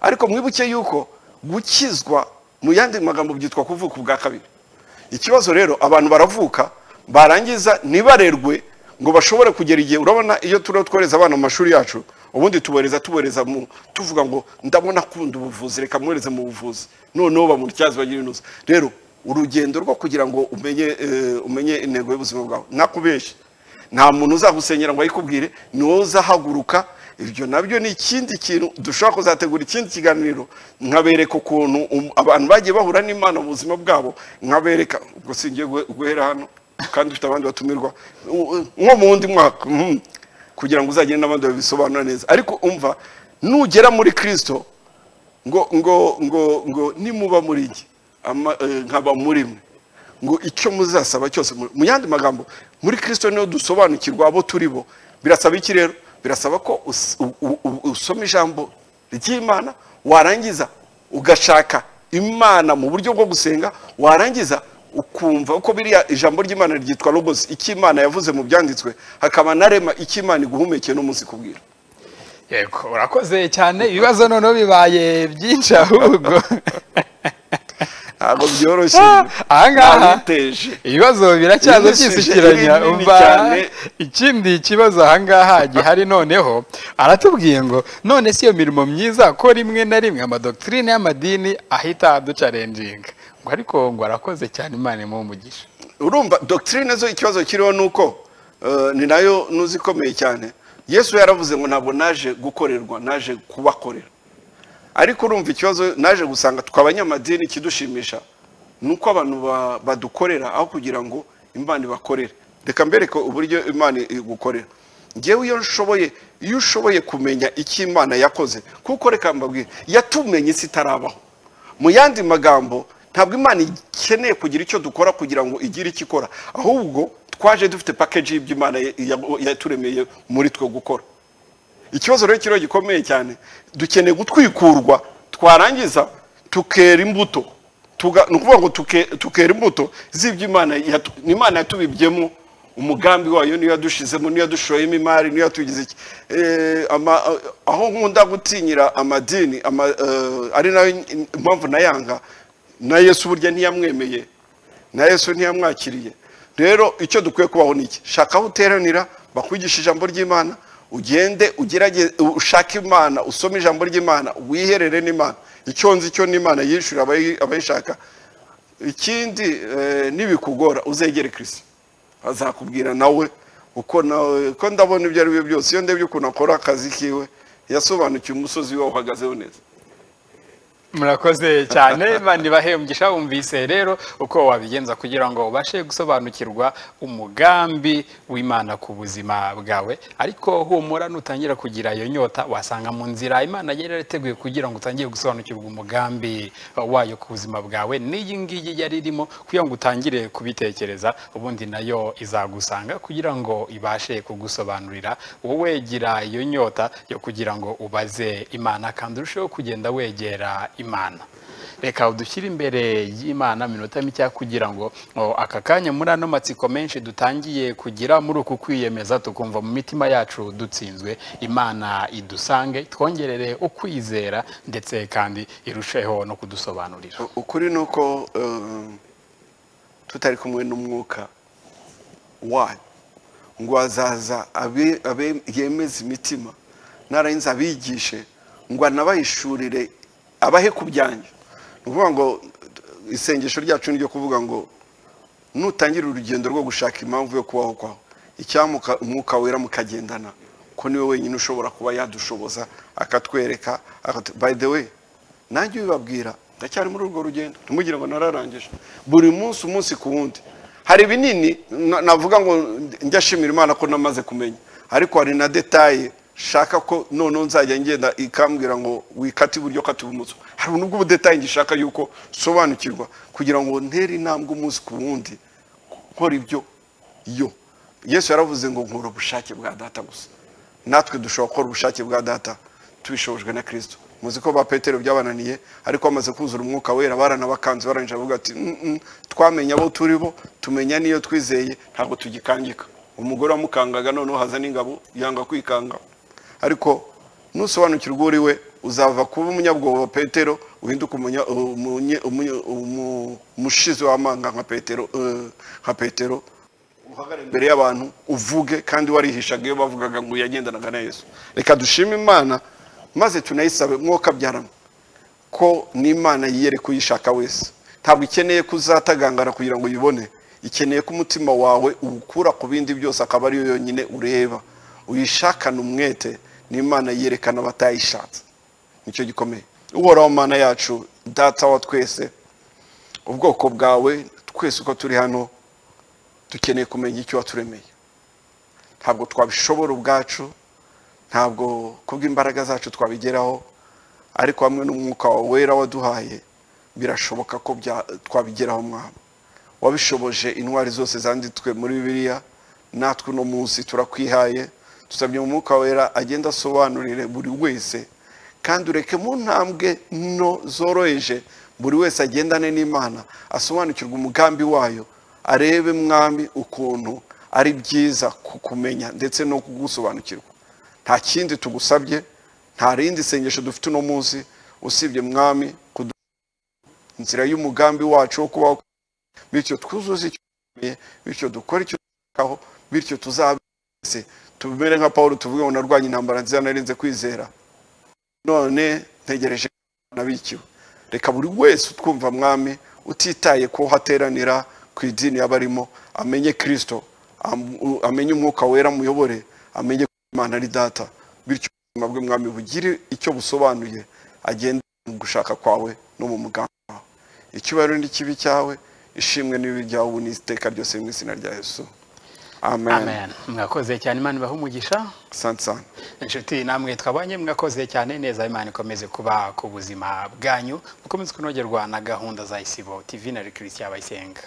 ariko mwibuke yuko gukizwa mu yandi magambo byitwa kuvuka ubwa kabiri ikibazo rero abantu baravuka barangiza ntibarerwe ngo bashobore kugera igihe urabona iyo turiho twohereza abana mu mashuri yacu ubundi tubohereza tubohereza mu tuvuga ngo ndabona akunda ubuvuzi reka mwohereze mu buvuzi noneho bamutyazi bagira inuza rero urugendo rwo kugira ngo umenye eh, umenye intego y'ubuzima bwawe nakubeshye nta muntu uzagusenyera ngo ayikubwire ni wowe uzahaguruka ibyo nabyo ni ikindi kintu dushobora kuzategura ikindi kiganiro nkabereka ukuntu um- abantu bagiye bahura n'imana mu buzima bwabo nkabereka ubwo singiye guhe- guhera hano kandi dufite abandi batumirwa u- u- nko mu wundi mwaka mhm, kugira ngo uzagire n'abandi babisobanura neza ariko umva nugera muri kirisito ngo ngo ngo ngo nimuba muri iki Ama- eh, nkaba muri mwe ngo icyo muzasaba cyose mu mu yandi magambo muri kirisito niho dusobanukirwa abo turi bo birasaba iki rero birasaba ko us- u- u- u- usoma ijambo ry'imana warangiza ugashaka imana mu buryo bwo gusenga warangiza ukumva uko biriya ijambo ry'imana ryitwa logos icyo imana yavuze mu byanditswe hakaba na rema icyo imana iguhumekeye n'umunsi kubwira yego urakoze cyane ibibazo noneho bibaye byinshi ahubwo ntabwo byoroshye ahangaha Nabiteje. ibibazo Iyi biracyaza ni suje cyisukiranya nini umva cyane. ikindi kibazo ahangaha gihari noneho aratubwiye ngo none si iyo mirimo myiza ko rimwe na rimwe amadokitrine y'amadini ahita aducarenjinga ngo ariko ngo arakoze cyane imana imuhe umugisha urumva dogitirine zo ikibazo kiriho ni uko eh, ni nayo nuzi ikomeye cyane yesu yaravuze ngo ntabwo naje gukorerwa naje kubakorera ariko urumva ikibazo naje gusanga twe abanyamadini ikidushimisha ni uko abantu ba- badukorera aho kugira ngo imana ibakorere reka mbereke uburyo imana igukorera ngewe iyo nshoboye iyo ushoboye kumenya icyo imana yakoze kuko reka mbabwire yatumenye isi itarabaho mu yandi magambo ntabwo imana ikeneye kugira icyo dukora kugira ngo igire icyo ikora ahubwo twaje dufite pakeji y'ibyo imana ya- ya- yaturemeye muri twe gukora ikibazo rero kiriho gikomeye cyane dukeneye gutwikurwa twarangiza tukera imbuto tuga ni ukuvuga ngo tuke- tukera imbuto z'ibyo imana yatu- ni imana yatubibyemo umugambi wayo niyo yadushizemo niyo yadushoyemo imari niyo yatugize iki Eh, ama- aho nkunda gutinyira amadini ama, eh, ari nayo impamvu nayanga na yesu burya ntiyamwemeye na yesu ntiyamwakiriye rero icyo dukwiye kubaho ni iki shaka aho uteranira bakwigisha ijambo ry'imana ugende ugerageze ushake imana usome ijambo ry'imana wiherere n'imana icyo nzi cyo n'imana yishyura abayi- abayishaka ikindi eh, nibikugora uzegere kirisi azakubwira nawe uko nawe ko ndabona ibyo ari byo byose iyo ndebye ukuntu akora akazi kiwe yasobanukiwe umusozi we uhagazeho neza murakoze cyane bandi bahembwisha bumvise rero uko wabigenza kugira ngo ubashe gusobanukirwa umugambi w'imana ku buzima bwawe ariko humura nutangira kugira iyo nyota wasanga mu nzira imana yari yarateguye kugira ngo utangire gusobanukirwa umugambi wayo ku buzima bwawe n'iyi ngiyi yari irimo kugira ngo utangire kubitekereza ubundi nayo izagusanga kugira ngo ibashe kugusobanurira wowe gira iyo nyota yo kugira ngo ubaze imana kandi urusheho kugenda wegera imana reka udushyire imbere y'imana minota mike kugira ngo o, aka kanya muri ano matsiko menshi dutangiye kugira muri uku kwiyemeza tukumva mu mitima yacu dutsinzwe imana idusange twongerere ukwizera ndetse kandi irusheho no kudusobanurira ukuri ni uko eh, tutari kumwe n'umwuka wanyu ngo azaza abe- abe- yemeze imitima nararangiza abigishe ngo anabahishurire abahe ku byanyu ni ukuvuga ngo eh, isengesho ryacu ni iryo kuvuga ngo nutangira urugendo rwo gushaka impamvu yo kubaho kwawe icyamuka umwuka wera mukagendana ko niwe wenyine ushobora kuba yadushoboza akatwereka akatu- by the way nanjye ubibabwira ndacyari muri urwo rugendo ntimugire ngo nararangije buri munsi umunsi ku wundi hari binini na- navuga ngo njya ashimira imana ko namaze kumenya ariko hari na detaye shaka ko noneho nzajya ngenda ikambwira ngo wikate iburyo kate ibumoso hari nubwo ubudetaye ngishaka yuko sobanukirwa kugira ngo ntere intambwe umunsi ku wundi nkora ibyo yo yesu yaravuze ngo nkora ubushake bwa data gusa natwe dushobora gukora ubushake bwa data tubishobojwe na kirisito muzi ko ba petero byabananiye ariko bamaze kuzura umwuka wera baranabakanze barangije bavuga ati "Mm, mm, twamenye abo turi bo tumenya n'iyo twizeye ntabwo tugikangika umugore wamukangaga noneho haza n'ingabo yanga kwikanga ariko nusobanukirwa uri we uzava kuba umunyabwoba petero uhinduka umunya- umunye- umunye- umu- umushizi w'amanga nka petero eh, nka petero uhagarare imbere y'abantu uvuge kandi warihishaga iyo bavugaga ngo yagendanaga na yesu reka dushime imana maze tunayisabe mwoka byarama ko n'imana yiyereka uyishaka wese ntabwo ikeneye ko uzatagangara kugira ngo uyibone ikeneye ko umutima wawe uwukura ku bindi byose akaba ariyo yonyine ureba uyishakane umwete n'imana yerekana abatayishatse nicyo gikomeye uhoraho mana yacu data wa twese ubwoko bwawe twese uko turi hano dukeneye kumenya icyo waturemeye ntabwo twabishobora ubwacu ntabwo kubw'imbaraga zacu twabigeraho ariko hamwe n'umwuka wawe wera waduhaye birashoboka ko bya- twabigeraho mwaba wabishoboje intwari zose zanditswe muri bibiliya natwe uno munsi turakwihaye tusabye mu mwuka wera agenda asobanurire buri wese kandi ureke mu ntambwe nto zoroheje buri wese agendane n'imana asobanukirwe umugambi wayo arebe mwami ukuntu ari byiza kukumenya ndetse no kugusobanukirwa nta kindi tugusabye nta rindi sengesho dufite uno munsi usibye mwami kudu inzira y'umugambi wacu wo kubaho bityo twuzuze icyo dukeneye bityo dukore icyo dushakaho bityo tuzabese tumere nka paul tuvuge ngo narwanye intambara nziza narinze kwizera none ntegereje nabikiwe reka buri wese utwumva mwami utitaye ko hateranira ku idini yaba arimo amenye kirisito am- u- amenye umwuka wera muyobore amenye ko imana ari data bityo ubuzima bwe mwami bugire icyo busobanuye agende mu gushaka kwawe no mu mugambi wawe icyubahiro n'ikibi cyawe ishimwe n'ibibi byawe ubu n'iteka ryose mu izina rya yesu amen amen mwakoze cyane imana ibahe umugisha sante sante inshuti namwe twabanye mwakoze cyane neza imana ikomeze kuba ku buzima bwanyu mukomeze kunogerwa na gahunda za isibo tv na rekirisiya bayisenga